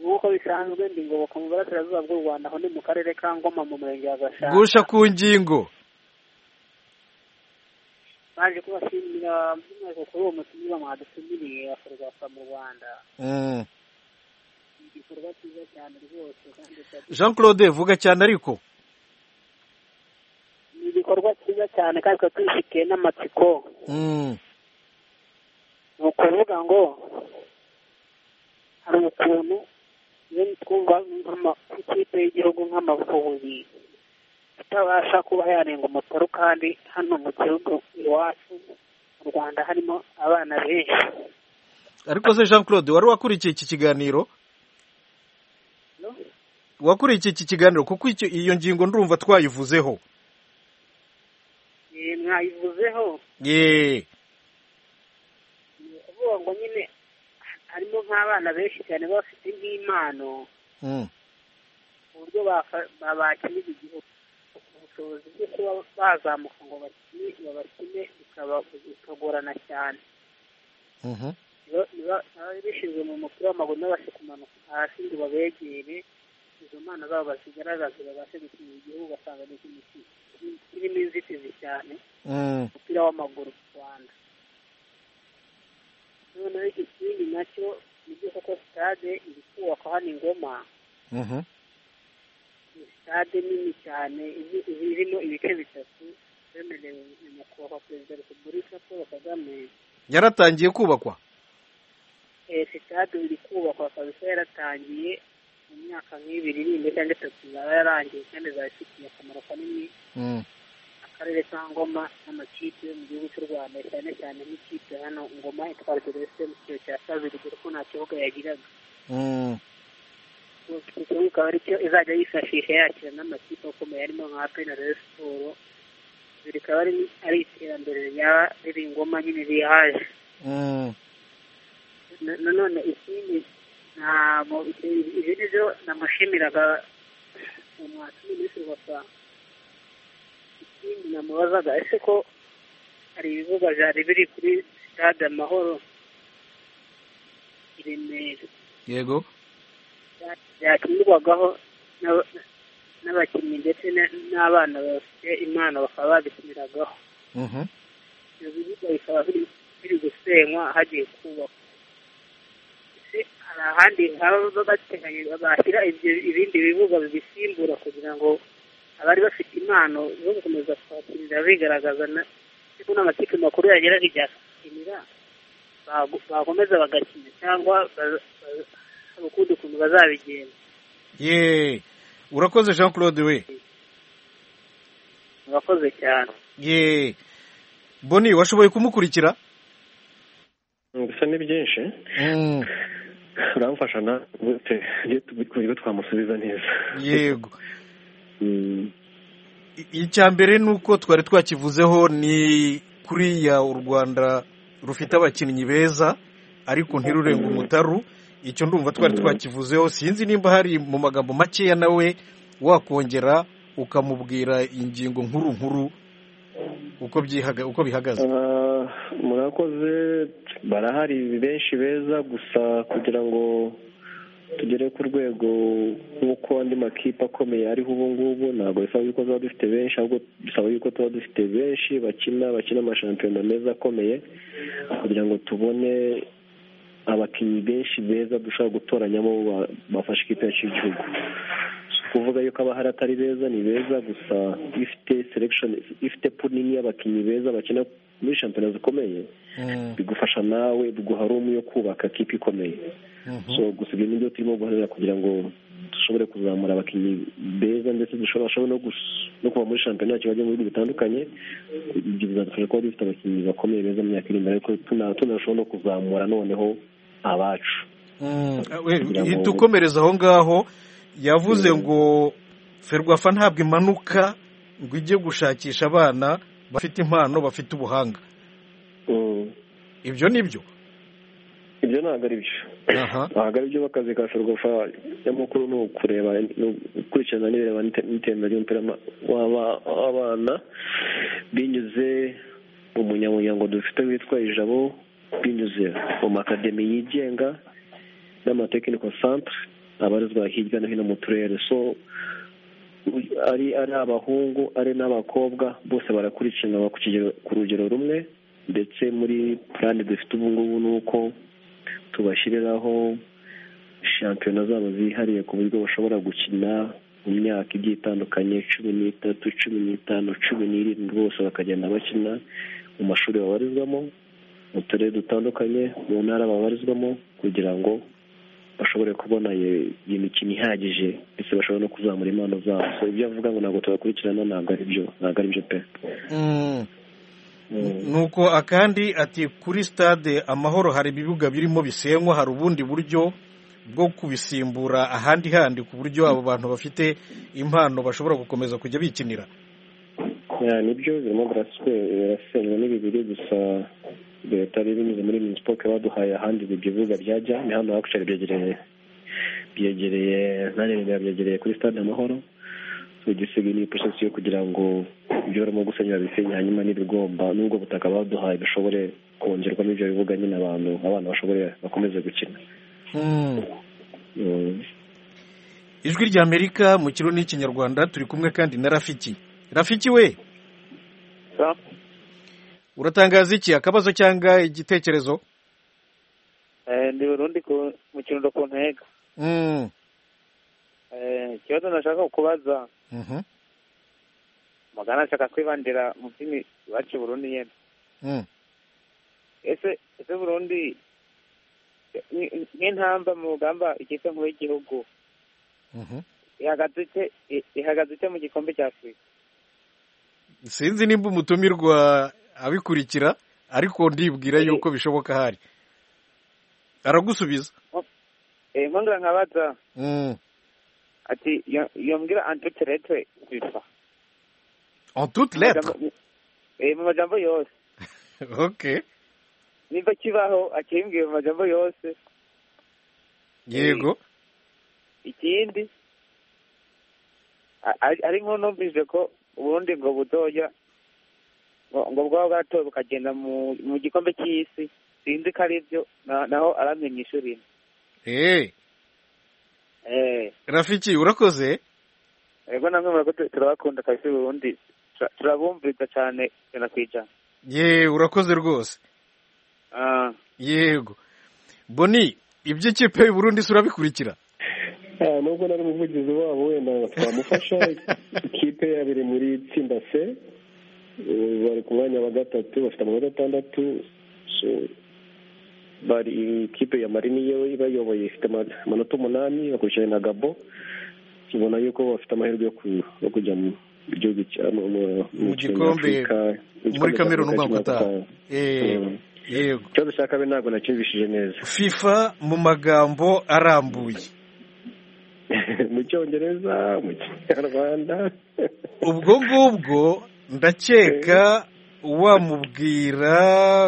nk'uko bisanzwe ndi ngoboka mu burasirazuba bw'u rwanda aho ni mu karere ka ngoma mu murenge wa gashanga gusha ku ngingo baje kubashimira by'umwihariko kuri uwo mutumire mwadutumiriye akorwa mu rwanda igikorwa cyiza cyane rwose jean claude vuga cyane ariko ni igikorwa cyiza cyane kandi tukaba tubifitiye n'amatsiko ni ukuvuga ngo hari ukuntu twumva nk'ikipe y'igihugu nk'amavubi itabasha kuba yanenga umutaru kandi hano mu gihugu iwacu mu rwanda harimo abana benshi ariko se jean claude wari wakurikiye iki kiganiro wakurikiye iki kiganiro kuko iyo ngingo ndumva twayivuzeho mwayivuzeho yeee ni ukuvuga ngo nyine harimo nk'abana benshi cyane bafite nk'impano uburyo babakinira igihugu ubushobozi bwo kuba bazamuka ngo babakine bikagorana cyane bishinzwe mu mupira w'amaguru n'abashe kumanuka hasi ngo babegere izo mpano zabo bazigaragaze babashe gukinira igihugu ugasanga ni ikintu kirimo inzitizi cyane umupira w'amaguru mu rwanda noneho iki kindi nacyo ni byo koko sitade iri kubakwa hano i ngoma ni sitade nini cyane izi- irimo ibice bitatu bemerewe na nyakubahwa perezida wa repubulika paul kagame yaratangiye kubakwa Eh, sitade iri kubakwa kabisa yaratangiye mu myaka nk'ibiri ninde cyangwa itatu yaba yarangiye kandi izaba ifitiye akamaro kanini akarere ka ngoma n'amakipe yo mu gihugu cy'u rwanda cyane cyane nk'ikipe hano ngoma itwara gerese mu cyiciro cya kabiri dore ko nta kibuga yagiraga iki kibuga akaba aricyo izajya yifashisha yakira n'amakipe akomeye arimo nka apena rero siporo ibi rikaba ari- ari iterambere ryaba riri ngoma nyine rihaje Na- nanone ikindi ntabwo ibi ni byo namushimiraga umwatsi minisitiri wa santa ikindi namubazaga ese ko hari ibibuga byari biri kuri sitade amahoro i remera yego byakinirwagaho n'aba- n'abakinnyi ndetse na- n'abana bafite impano bakaba babikiniragaho Mhm. ibyo bibuga bikaba biri biri gusenywa hagiye kubakwa ese hari ahandi baba bateganya bashyira ibyo ibindi bibuga bibisimbura kugira ngo abari bafite impano zo gukomeza kwakirira bigaragaza na- ariko n'amakipe makuru yagera hirya akakinira bagu- bakomeza bagakina cyangwa baza- baza- hari ukundi kuntu bazabigenza ye urakoze jean claude we murakoze cyane ye boni washoboye kumukurikira gusa ni byinshi Mm, uramfasha na gute iyo tu- ku buryo twamusubiza neza yego Mm, icya mbere ni uko twari twakivuzeho ni kuriya u rwanda rufite abakinnyi beza ariko ntirurenga umutaru icyo ndumva twari twakivuzeho sinzi nimba hari mu magambo makeya nawe wakongera ukamubwira ingingo nkuru nkuru uko byihaga uko bihagaze ah, murakoze barahari benshi beza gusa kugira ngo tugere ku rwego nk'uko andi makipe akomeye ariho ubu ngubu ntabwo bisaba yuko tuba dufite benshi ahubwo bisaba yuko tuba dufite benshi bakina bakina amashampiyona meza akomeye kugira ngo tubone abakinnyi benshi beza dushobora gutoranyamo ba- bafasha ikipe yacu y'igihugu Si ukuvuga yuko abahari atari beza ni beza gusa iyo ifite selection iyo ifite pool nini y'abakinnyi beza bakina muri shampiyona zikomeye bigufasha nawe biguha rumu yo kubaka kipe ikomeye so gusa ibyo ni byo turimo guharanira kugira ngo dushobore kuzamura abakinnyi beza ndetse dushobora bashobora no gus- no kuva muri shampiyona yacu bajya mu bihugu bitandukanye ibyo bizadufasha kuba dufite abakinnyi bakomeye beza mu myaka iri imbere ariko tuna- tunarushaho no kuzamura noneho abacu Mm, Kugira ngo- tukomereza aho ngaho yavuze ngo ferwafa ntabwo imanuka ngo ijye gushakisha abana bafite impano bafite ubuhanga ibyo ni byo ibyo ntabwo ari byo ntabwo ari byo bakazi ka ferwafa nyamukuru ni ukureba ni ukurikirana n'ibireba n'ite- n'iterambere ry'umupira w'ama- w'aba- w'abana binyuze mu munyamuryango dufite witwa ijabo binyuze mu makademi yigenga n'amatekiniko santere abarizwa hirya no hino mu turere so ari ari abahungu ari n'abakobwa bose barakurikirana ku kigero- ku rugero rumwe ndetse muri purani dufite ubu ngubu ni uko tubashyiriraho shampiyona zabo zihariye ku buryo bashobora gukina mu myaka igiye itandukanye cumi n'itatu cumi n'itanu cumi n'irindwi bose bakagenda bakina mu mashuri babarizwamo mu turere dutandukanye mu ntara babarizwamo kugira ngo bashobore kubona iyo iyo mikino ihagije ndetse bashobora no kuzamura impano zabo so ibyo avuga ngo ntabwo tubakurikirana ntabwo ari byo ntabwo ari byo pe Mm. nuko akandi ati kuri stade amahoro hari ibibuga birimo bisenywa hari ubundi buryo bwo kubisimbura ahandi handi ku buryo abo bantu bafite impano bashobora gukomeza kujya bikinira Ya, nibyo birimo biraswe birasenywa n'ibibiri gusa leta yari binyuze muri minisipoke baduhaye ahandi ibyo bibuga byajya ni hano hacu byegereye byegereye ntarengwa byegereye kuri stade amahoro So, igisigaye ni porosesi yo kugira ngo ibyo barimo gusenyera bisenye hanyuma n'ibigomba n'ubwo butaka baduhaye bishobore kongerwamo ibyo bibuga nyine abantu abana bashobore bakomeze gukina Mm. ijwi rya amerika mu kirundi n'ikinyarwanda turi kumwe kandi na rafiki rafiki we uratangaza iki akabazo cyangwa igitekerezo ndi burundi mu kirundo ku ntego ikibazo nashaka kukubaza mugana ashaka kwibandira mu by'imi iwacu burundi nyine ese ese burundi nk'intamba mu rugamba ikipe nkuru y'igihugu ihagaze ite mu gikombe cya afurika sinzi nimba umutumirwa abikurikira ariko ndibwira yuko bishoboka ahari aragusubiza inkunga nkabaza ati yombwira antiteretwe bifa en toute lettre mu majambo yose okay nimba kibaho akimbwiye mu majambo yose yego ikindi ari nko numvise ko ubundi ngo butoya ngo bwaba bwatowe bukagenda mu gikombe cy'isi sinzi ko ari byo naho aramenyesha urimo rafiki urakoze yego namwe murakoze turabakunda kabisa ubundi turabumviriza cyane ijana ku ijana ye urakoze rwose yego boni iby'ikipe y'uburundi si urabikurikira nubwo nari umuvugizi wabo wenda twamufasha ikipe yabiri muri tsinda se bari ku mwanya wa gatatu bafite amanota atandatu bari ikipe ya mari niyo ibayoboye ifite amanota umunani bakurikiranye na gabo tubona yuko bafite amahirwe yo kujya mu gihugu mu gikombe muri kamere n'umwaka utaha yego ikibazo cya kabiri ntabwo nacyumvishije neza fifa mu magambo arambuye mu cyongereza mu kinyarwanda ubwo ngubwo ndakeka wamubwira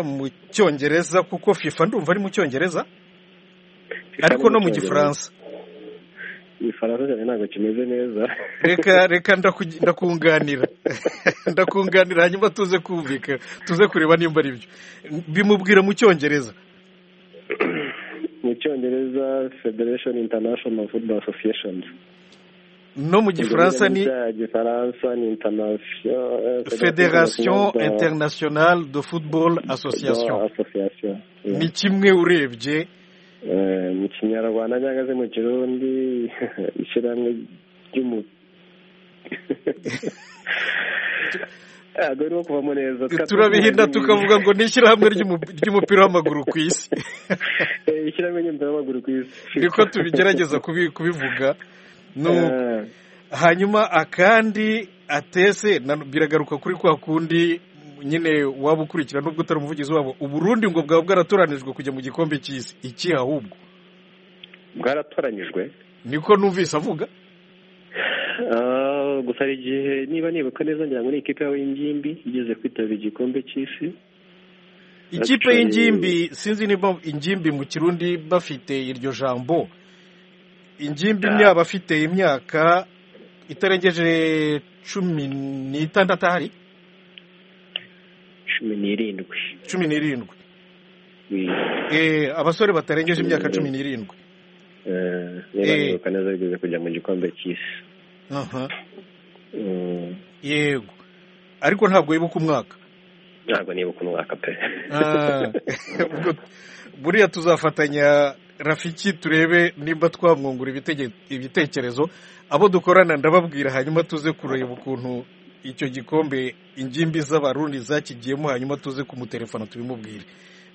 mu cyongereza kuko fifa ndumva ari mu cyongereza ariko no mu gifaransa igifaransa cyane ntabwo kimeze neza reka reka ndakunganira ndakunganira hanyuma tuze kumvika tuze kureba nimba ari byo bimubwira mu cyongereza mu cyongereza federation international football association no mu gifaransa ni federation internationale de football association ni kimwe urebye mu kinyarwanda cyangwa se mu kirundi ishyirahamwe ry'umu turabihinda tukavuga ngo ni ishyirahamwe ry'umupira w'amaguru ku isi ishyirahamwe ry'umupira w'amaguru ku isi niko tubigerageza kubivuga hanyuma akandi atese biragaruka kuri kwa kundi nyine waba ukurikira nubwo utari umuvugizi wabo uburundi ngo bwaba bwaratoranijwe kujya mu gikombe cy'isi iki ahubwo bwaratoranyijwe niko numvise avuga gusa hari igihe niba nibuka neza ngira ngo ni ikipe yawe y'ingimbi igeze kwitabira igikombe cy'isi ikipe y'ingimbi sinzi niba ingimbi mu kirundi bafite iryo jambo ingimbi yaba afite imyaka itarengeje cumi n'itandatu ahari cumi n'irindwi cumi n'irindwi abasore batarengeje imyaka cumi n'irindwi niba neza bigeze kujya mu gikombe cy'isi yego ariko ntabwo wibuka umwaka ntabwo nibuka umwaka pe buriya tuzafatanya rafiki turebe nimba twamwungura ibitekerezo abo dukorana ndababwira hanyuma tuze kureba ukuntu icyo gikombe ingimbi z'abarundi zakigiyemo hanyuma tuze kumutelefona tubimubwire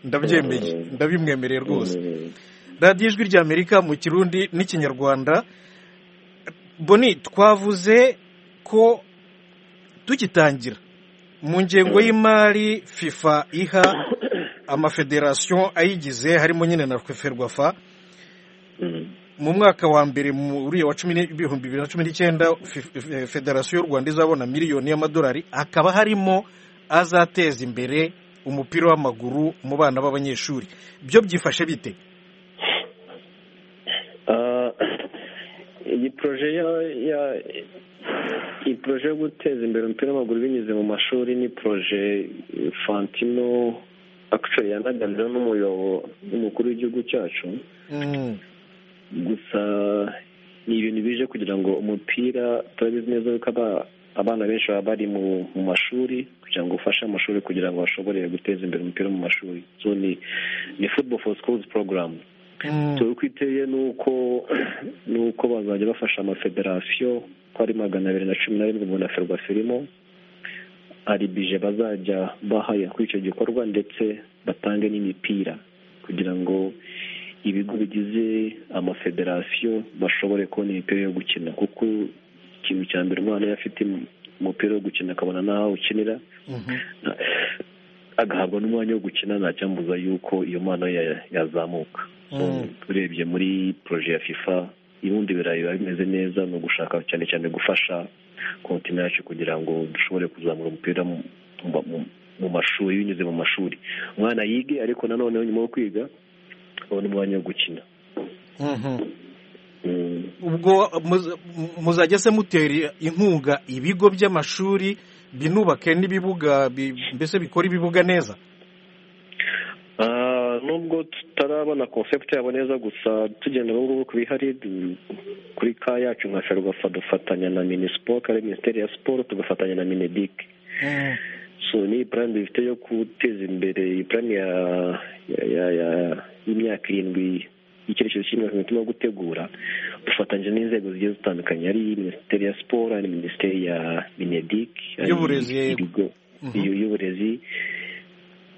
ndabyemeye ndabimwemereye rwose radiyo ijwi rya amerika mu kirundi n'ikinyarwanda boni twavuze ko tugitangira mu ngengo y'imari fifa iha amafederasiyo ayigize harimo nyine na ferwafa mu mwaka wa mbere muri wa cumi n'ibihumbi bibiri na cumi n'icyenda federasiyo y'u rwanda izabona miliyoni y'amadolari hakaba harimo azateza imbere umupira w'amaguru mu bana b'abanyeshuri byo byifashe bite iyi poroje iyi poroje yo guteza imbere umupira w'amaguru binyuze mu mashuri ni poroje fantino akishori yanaganira n'umuyoboro n'umukuru w'igihugu cyacu gusa ni ibintu bije kugira ngo umupira turabizi neza yuko aba- abana benshi baba bari mu mu mashuri kugira ngo ufashe amashuri kugira ngo bashobore guteza imbere umupira mu mashuri so ni ni football for schools program so uko iteye ni uko ni uko bazajya bafasha amafederasiyo ko ari magana abiri na cumi na rindwi umuntu aferwa firimo hari bije bazajya bahaya kuri icyo gikorwa ndetse batange n'imipira kugira ngo ibigo bigize amafederasiyo bashobore kubona imipira yo gukina kuko ikintu cya mbere umwana iyo afite umupira wo gukina akabona n'aho awukinira agahabwa n'umwanya wo gukina ntacyambuza yuko iyo mpano ye yazamuka urebye muri poroje ya fifa ibibundi birayi biba bimeze neza ni ugushaka cyane cyane gufasha kontinent yacu kugira ngo dushobore kuzamura umupira mu- mu- mu- mu mashuri binyuze mu mashuri umwana yige ariko nanone nyuma yo kwiga abona umwanya wo gukina Mm. ubwo muz- muzajya se mutera inkunga ibigo by'amashuri binubake n'ibibuga bi- mbese bikora ibibuga neza Ah, nubwo tutarabona concept yabo neza gusa tugenda ubu ngubu ku bihari du- kuri ka yacu nka ferwafa dufatanya na minisiporo ari minisiteri ya siporo tugafatanya na minedik so ni purani dufite yo guteza imbere iyi purani ya ya- ya- ya- y'imyaka irindwi y'icyerekezo cy'imyaka ituma yo gutegura dufatanyije n'inzego zigiye zitandukanye ari minisiteri ya siporo ari minisiteri ya minedik ari Y'uburezi, yego. ibigo iyo y'uburezi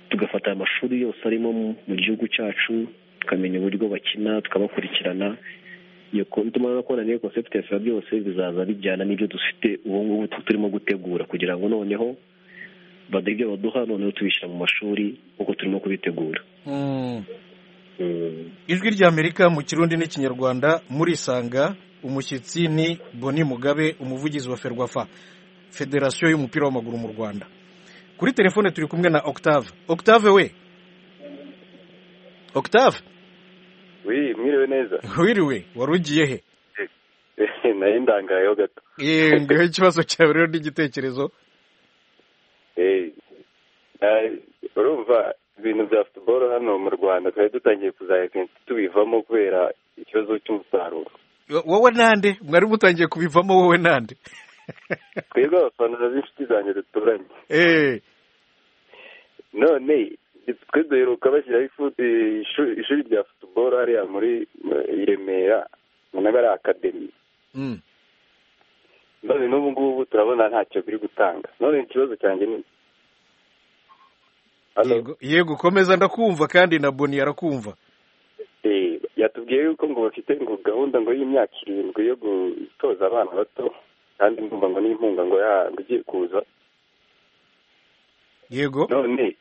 tugafata aya mashuri yose arimo mu- mu gihugu cyacu tukamenya uburyo bakina tukabakurikirana iyo ko tumara no kubona niyo concept ya sura byose bizaza bijyana n'ibyo dufite ubu ngubu tu- turimo gutegura kugira ngo noneho baduhe ibyo baduha noneho tubishyira mu mashuri uko turimo kubitegura ijwi ry'amerika mu kirundi n'ikinyarwanda murisanga umushyitsi ni boni mugabe umuvugizi wa ferwafa federasiyo y'umupira w'amaguru mu rwanda kuri telefone turi kumwe na octave octave we octave wi mwiriwe neza wiriwe wari ugiye he nayo ndangayeho gato yewe ngewe ikibazo cyawe rero n'igitekerezo Eh, ah, urumva ibintu bya futuboro hano mu rwanda twari dutangiye kuzahekenta tubivamo kubera ikibazo cy'umusaruro wowe nande mwari mutangiye kubivamo wowe nande twebwe abafana b'inshuti zanjye duturanye eee none twe duheruka bashyiraho ifu- eh, ishu- ishuri rya futuboro hariya muri eh, i remera munaga ari akademi Mm. none n'ubu ngubu turabona ntacyo biri gutanga none ikibazo cyanjye ni Yego- yego komeza ndakumva kandi na boni arakumva Eh, yatubwiye yuko ngo bafite ngo gahunda ngo y'imyaka irindwi yo gutoza abana bato kandi ndumva ngo n'inkunga ngo ya- ngo igiye kuza yego none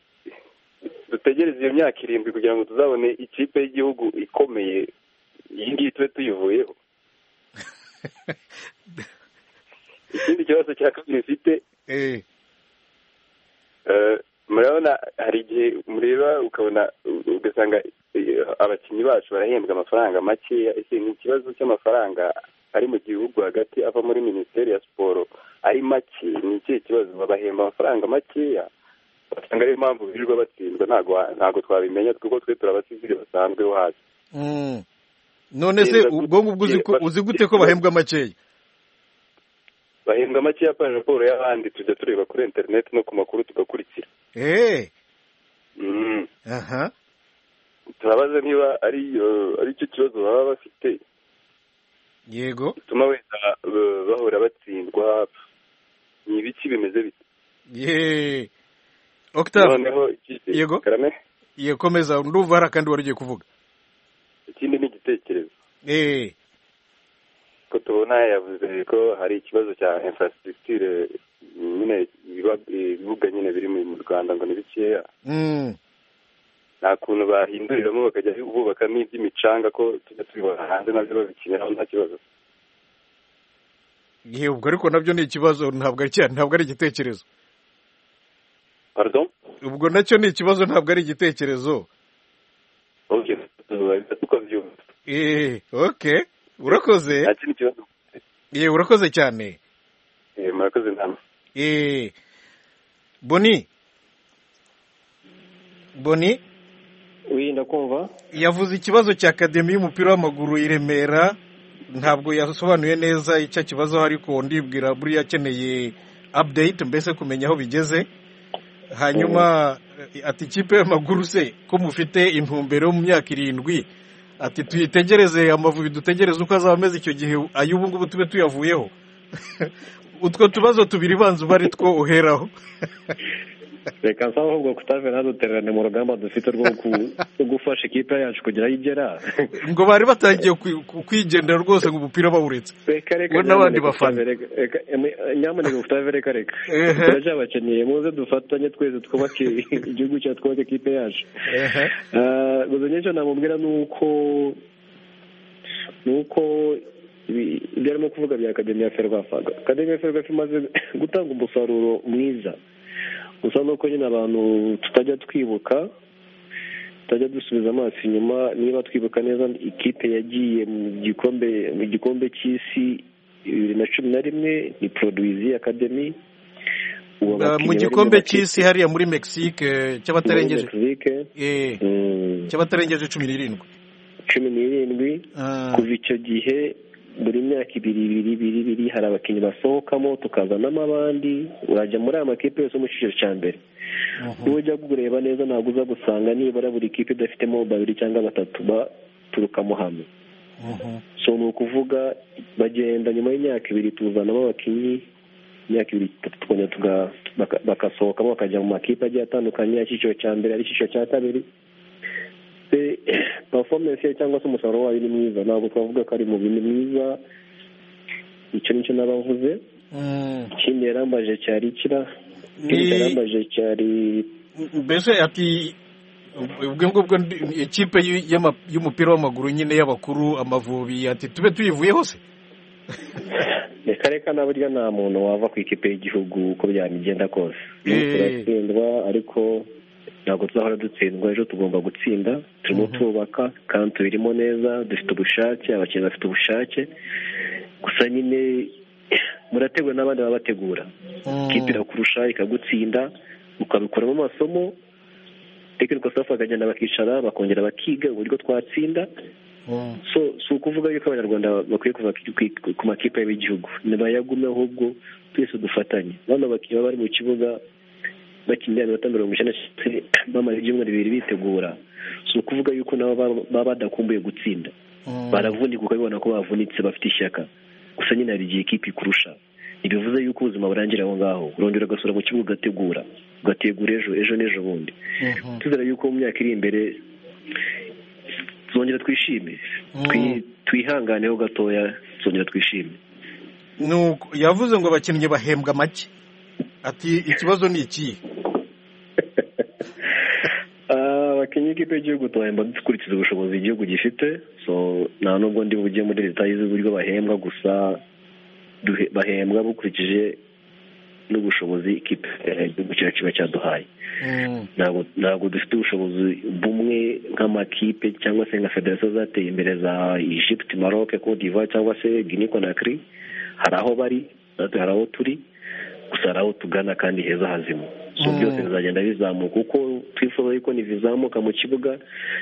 dutegereze iyo myaka irindwi kugira ngo tuzabone ikipe y'igihugu ikomeye iyi ngiyi tube tuyivuyeho ikindi kibazo cya kabiri mfite eee Eh, murabona hari igihe mureba ukabona ugasanga eh, abakinnyi bacu barahembwa amafaranga makeya ese ni ikibazo cy'amafaranga ari mu gihugu hagati ava muri minisiteri ya siporo ari make ni ikihe kibazo babahemba amafaranga makeya basanga ariyo mpamvu birirwa batsindwa ntabwo ntabwo twabimenya kuko twe turabasizi basanzweho hasi Mm. none se ubwonko bwo uzi ko- uzi gute ko bahembwa makeya bahembwa makeya pa raporo y'abandi tujya tureba kuri interineti no ku makuru tugakurikira eee Mm. aha turabaza niba ari eh, ari cyo kibazo baba bafite yego bituma wenda eh, bahora batsindwa ni ibiki bimeze bite yeee octave noneho ikindi yego karame yego komeza ndumva hari akandi wari ugiye kuvuga ikindi ni igitekerezo eee ko tubona yavuze ko hari ikibazo cya infrastructure nyine ibiba- ibibuga nyine biri mu rwanda ngo ni bikeya Mm. nta kuntu bahinduriramo bakajya bubakamo iby'imicanga ko tujya tubibona hanze nabyo babikiniraho nta kibazo yewe ubwo ariko nabyo ni ikibazo ntabwo ari cya- ntabwo ari igitekerezo pardon ubwo nacyo ni ikibazo ntabwo ari igitekerezo okay tuko byumva eee oke urakoze nta kindi kibazo yewe urakoze cyane Eh, murakoze nama eee boni boni wirinda kumva yavuze ikibazo cya akademi y'umupira w'amaguru i remera ntabwo yasobanuye neza icyo kibazo ariko ndibwira buriya akeneye update mbese kumenya aho bigeze hanyuma ati ikipe y'amaguru se ko mufite intumbero mu myaka irindwi ati tuyitegereze amavubi dutegereze uko azaba ameze icyo gihe ay'ubu ngubu tube tuyavuyeho utwo tubazo tubiri banza uba ari two uheraho reka nsaba ahubwo kutave ntadutererane mu rugamba dufite rwo gufasha ikipe yacu kugira aho igera ngo bari batangiye kwigendera rwose ngo umupira bawuretse we n'abandi bafana nyamuneka kutave reka reka turaje abakeneye muze dufatanye twese twubake igihugu cyacu twubake ikipe yacu gusa nyinshi namubwira ni uko ni uko ibyo arimo kuvuga bya akademi ya ferwafa akademi ya ferwafa imaze gutanga umusaruro mwiza gusa nuko nyine abantu tutajya twibuka tutajya dusubiza amaso inyuma niba twibuka neza ikipe yagiye mu gikombe mu gikombe cy'isi bibiri na cumi na rimwe ni poroduwizi akademi mu gikombe cy'isi hariya muri mexique cy'abatarengeje cy'abatarengeje cumi n'irindwi cumi n'irindwi kuva icyo gihe buri myaka ibiri ibiri ibiri ibiri hari abakinnyi basohokamo tukazanamo abandi urajya muri aya makipe yose mu cyiciro cya mbere niba ujya kureba neza ntabwo uza gusanga nibura buri kipe idafitemo babiri cyangwa batatu baturukamo hamwe so ni ukuvuga bagenda nyuma y'imyaka ibiri tuzanamo abakinnyi imyaka ibiri tukongera bagasohokamo bakajya mu makipe agiye atandukanye icyiciro cya mbere ari icyiciro cya kabiri performance ye cyangwa se umusaruro wayo ni mwiza ntabwo twavuga ko ari mu bintu mwiza icyo nicyo n'abavuze ikindi yarambaje cyari kira ikindi yarambaje cyari mbese ati ubwo ngubwo ikipe y'umupira w'amaguru nyine y'abakuru amavubi ati tube tuyivuye hose reka reka na burya nta muntu wava ku ikipe y'igihugu uko byamigenda kose turatsindwa ariko ntabwo tuzahora dutsindwa ejo tugomba gutsinda turimo twubaka kandi tubirimo neza dufite ubushake abakinnyi bafite ubushake gusa nyine murategura n'abandi baba bategura ikipe irakurusha ikagutsinda ukabikuramo amasomo tekiniko safu bakagenda bakicara bakongera bakiga uburyo twatsinda so si ukuvuga yuko abanyarwanda bakwiye kuva ku makipe y'igihugu ntibayagume ahubwo twese dufatanye bano bakinnyi baba bari mu kibuga bakinira iminota mirongo icyenda bamara ibyumweru bibiri bitegura si ukuvuga yuko nabo baba badakumbuye gutsinda baravunika ukabibona ko bavunitse bafite ishyaka gusa nyine hari igihe ikipe ikurusha ntibivuze yuko ubuzima burangira aho ngaho urongera ugasura mu kibuga ugategura ugategura ejo ejo n'ejo bundi tuzera yuko mu myaka iri imbere zongera twishime twihanganeho gatoya zongera twishime yavuze ngo abakinnyi bahembwa make ati ikibazo ni ikihe abakinnyi b'ikipe y'igihugu tuhemba dukurikiza ubushobozi igihugu gifite so nta n'ubwo ndi bujye muri detaye z'uburyo bahembwa gusa bahembwa bukurikije n'ubushobozi ikipe igihugu cyacu kiba cyaduhaye ntabwo dufite ubushobozi bumwe nk'amakipe cyangwa se nka federasiyo zateye imbere za egypte maroc cote d'ivoire cyangwa se guinea conakry hari aho bari natwe hari aho turi gusa hari aho tugana kandi heza hazima so byose bizagenda bizamuka uko twifuza yuko ntibizamuka mu kibuga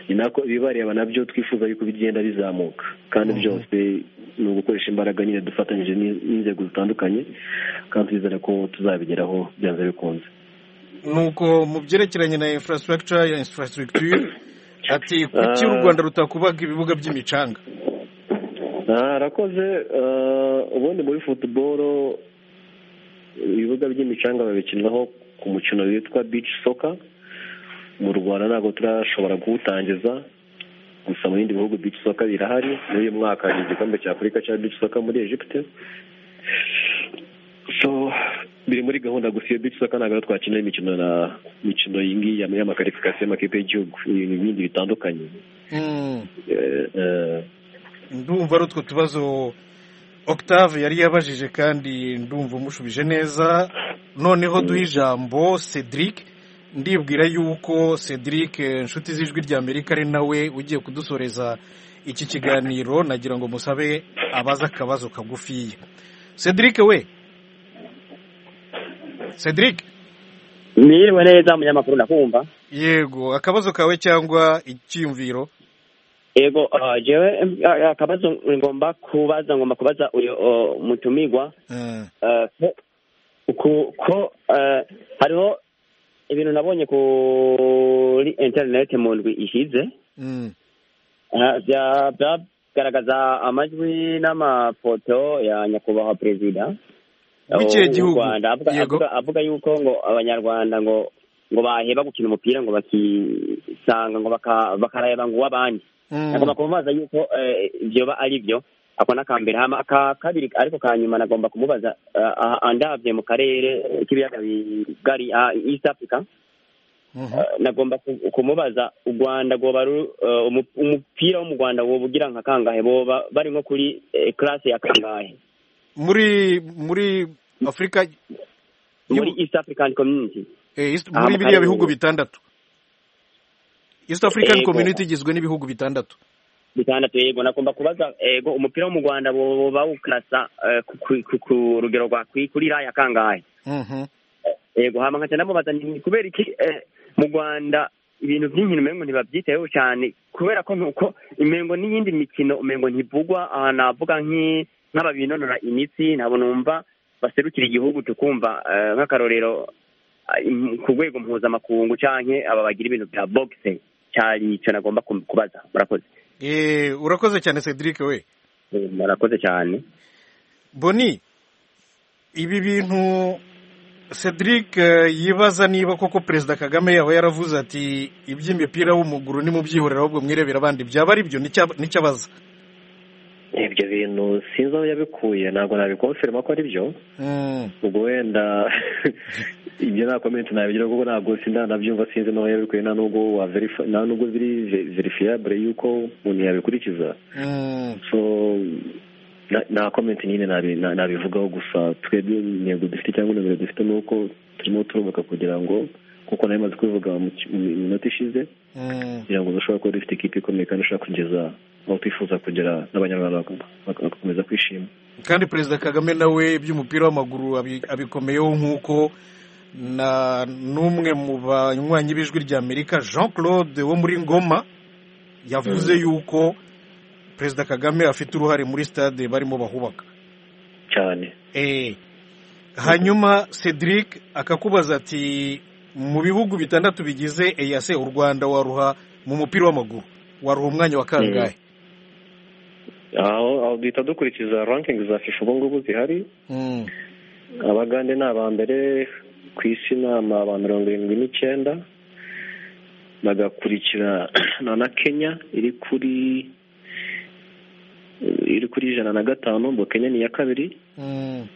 ni nako ibibareba nabyo twifuza yuko bigenda bizamuka kandi byose ni ugukoresha imbaraga nyine dufatanyije n'inzego zitandukanye kandi twizere ko tuzabigeraho byanze bikunze nuko mu byerekeranye na infrastructure ya infrastructure ati kuki u rwanda rutakubaga ibibuga by'imicanga harakoze ubundi muri futuboro ibibuga by'imicanga babikinaho ku mukino witwa bici soka mu rwanda ntabwo turashobora kuwutangiza gusa mu bindi bihugu bici soka birahari muri uyu mwaka hari igikombe cya afurika cya bici soka muri egypte so biri muri gahunda gusa iyo bici soka ntabwo twakina imikino na mikino iyi ngiyi y'amakarifikasiyo y'amakipe y'igihugu ibintu bindi bitandukanye ndumva ari utwo tubazo octave yari yabajije kandi ndumva umushubije neza noneho duhe ijambo cedric ndibwira yuko cedric inshuti z'ijwi rya amerika ari nawe ugiye kudusoreza iki kiganiro nagira ngo musabe abaze akabazo kagufiya cedric we cedric niriwe neza umunyamakuru ndakumva yego akabazo kawe cyangwa icyiyumviro yego jewe akabazo ngomba kubaza ngomba kubaza uyu mutumirwa ko hariho ibintu nabonye kuri interineti mu ndwi ishize byagaragaza amajwi n'amafoto ya nyakubahwa perezida w'ikihe gihugu Rwanda avuga- yego avuga- avuga yuko ngo abanyarwanda ngo ngo baheba gukina umupira ngo bakisanga ngo baka- bakareba ngo uw'abandi Mm. agomba kumubaza yuko eh, vyoba ari vyo ako nakambere hama aka kabiri ariko ka nyuma nagomba kumubaza eh, ah, andavye mu karere k'ibiyaga bigari ah, east africa eh, nagomba ku- kumubaza u rwanda rwoba ru- eh, umu- umupira wo mu rwanda woba ugira nka kangahe boba bari nko kuri eh, classe ya kangahe muri muri afurika muri east african community eh, East- Aha, muri mu biriya karere. bihugu bitandatu east african Yego. community igizwe n'ibihugu bitandatu bitandatu yego nagomba kubaza ego umupira wo mu rwanda bo- bawukasa eh, ku- ku- ku- ku rugero rwa kwi- kuri raya kangahe Mhm. yego hama nkaca ndamubaza ni kubera iki eh, mu rwanda ibintu by'inkino umengo ntibabyitayeho cyane kubera ko nuko imengo n'iyindi mikino umengo ntivugwa aha navuga nk'i- nk'aba binonora imitsi nabo numva baserukira igihugu tukumva eh, nk'akarorero ah, im- ku rwego mpuzamakungu canke aba bagira ibintu bya boxe cyari ico nagomba kum- kubaza murakoze Eh, urakoze cyane cedric we murakoze cyane boni ibi bintu cedric eh, yibaza niba koko perezida kagame yaba yaravuze ati iby'imipira w'umuguru nimubyihorera ahubwo mwirebera abandi byaba ari byo nicyo- nicyo abaza ibyo bintu sinzi aho yabikuye ntabwo nabikonfirma ko ari byo Mm. ubwo wenda ibyo nta komenti nabigira kuko ntabwo sindanabyumva sinzi n'aho yabikuye nta nubwo wa verifi- nta nubwo biri ve- verifiyabure yuko umuntu yabikurikiza Mm. so na- nta komenti nyine nabi- na- nabivugaho gusa twebwe intego dufite cyangwa intego dufite ni uko turimo turubaka kugira ngo kuko nayo imaze kubivuga mu ki- mu minota ishize Mm. kugira ngo dushobore kuba dufite ikipe ikomeye kandi ishobora kugeza aho twifuza kugera n'abanyarwanda baka- baka- bagakomeza kwishima kandi perezida kagame nawe iby'umupira w'amaguru abi- abikomeyeho nk'uko na n'umwe mu banywanyi b'ijwi rya amerika jean claude wo muri ngoma yavuze Mm. yuko perezida kagame afite uruhare muri stade barimo bahubaka cyane Eh, hanyuma cedric akakubaza ati mu bihugu bitandatu bigize eyase u rwanda waruha mu mupira w'amaguru waruha umwanya wa kangahe aho aho duhita dukurikiza ranking za fifa ubu ngubu zihari Mm. abagande ni aba mbere ku isi ni aba mirongo irindwi n'icyenda bagakurikira na na kenya iri kuri iri kuri ijana na gatanu ngo kenya ni iya kabiri Mm.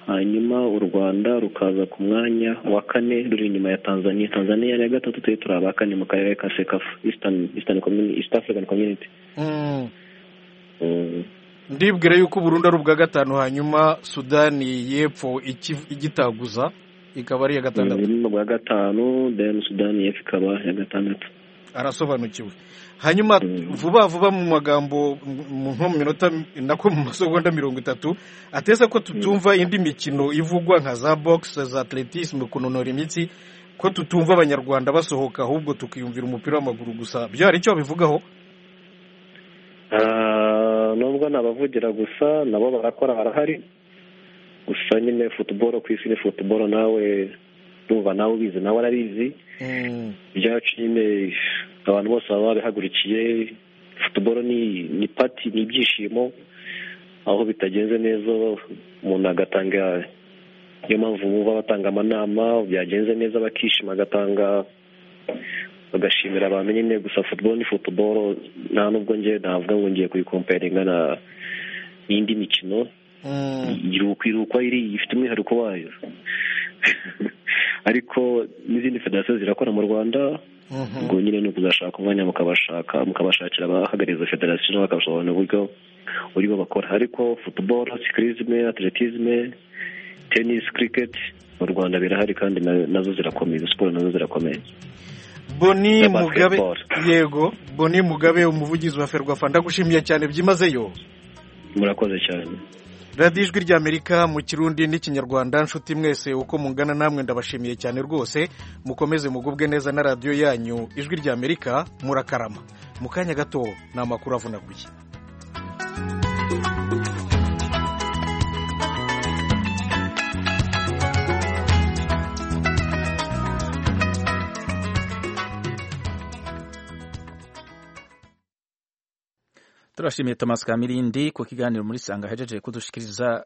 hanyuma u rwanda rukaza ku mwanya wa kane ruri inyuma ya tanzania tanzania ni iya gatatu turi turi aba kane mu karere ka sekafu eastern eastern community east african community Mm. Mm. ndibwira yuko uburundi ari ubwa gatanu hanyuma sudani y'epfo iki- igitaguza ikaba ari iya gatandatu ni ubwa gatanu then sudani y'epfo ikaba iya gatandatu arasobanukiwe hanyuma vuba vuba mu magambo mu- nko mu minota nako mu masegonda mirongo itatu ateza ko tutumva indi mikino ivugwa nka za box za atletisme kunonora imitsi ko tutumva abanyarwanda basohoka ahubwo tukiyumvira umupira w'amaguru gusa byo hari icyo babivugaho Ah, nubwo nabavugira gusa nabo barakora barahari gusa nyine futuboro ku isi ni futuboro nawe ndumva nawe ubizi nawe arabizi Mm. ibyacu nyine abantu bose baba babihagurukiye futuboro ni ni pati ni ibyishimo aho bitagenze neza umuntu agatanga niyo mpamvu bumva batanga amanama byagenze neza bakishima agatanga bagashimira abantu nyine gusa futuboro ni futuboro nta nubwo njye navuga ngo ngiye kuyikomperinga na n'indi mikino Mm. igira ukwiruka iri ifite umwihariko wayo ariko n'izindi federasiyo zirakora mu rwanda Mhm. ubwo nyine ni ukuzashaka umwanya mukabashaka mukabashakira abahagariza federasiyo nabo bakabasobanurira uburyo uburyo bakora ariko futuboro sikirizime atletisme tenisi kiriketi mu rwanda birahari kandi na- nazo zirakomeye izo siporo nazo zirakomeye boni Na mugabe basketball. yego boni mugabe umuvugizi wa ferwafa ndagushimiye cyane byimazeyo murakoze cyane radiyo ijwi ry'amerika mu kirundi n'ikinyarwanda nshuti mwese uko mungana namwe ndabashimiye cyane rwose mukomeze mugubwe neza na radiyo yanyu ijwi ry'amerika murakarama mu kanya gato ni amakuru avunaguye turashimiye thomas kamirindi ku kiganiro muri sanga ahejeje kudushikiriza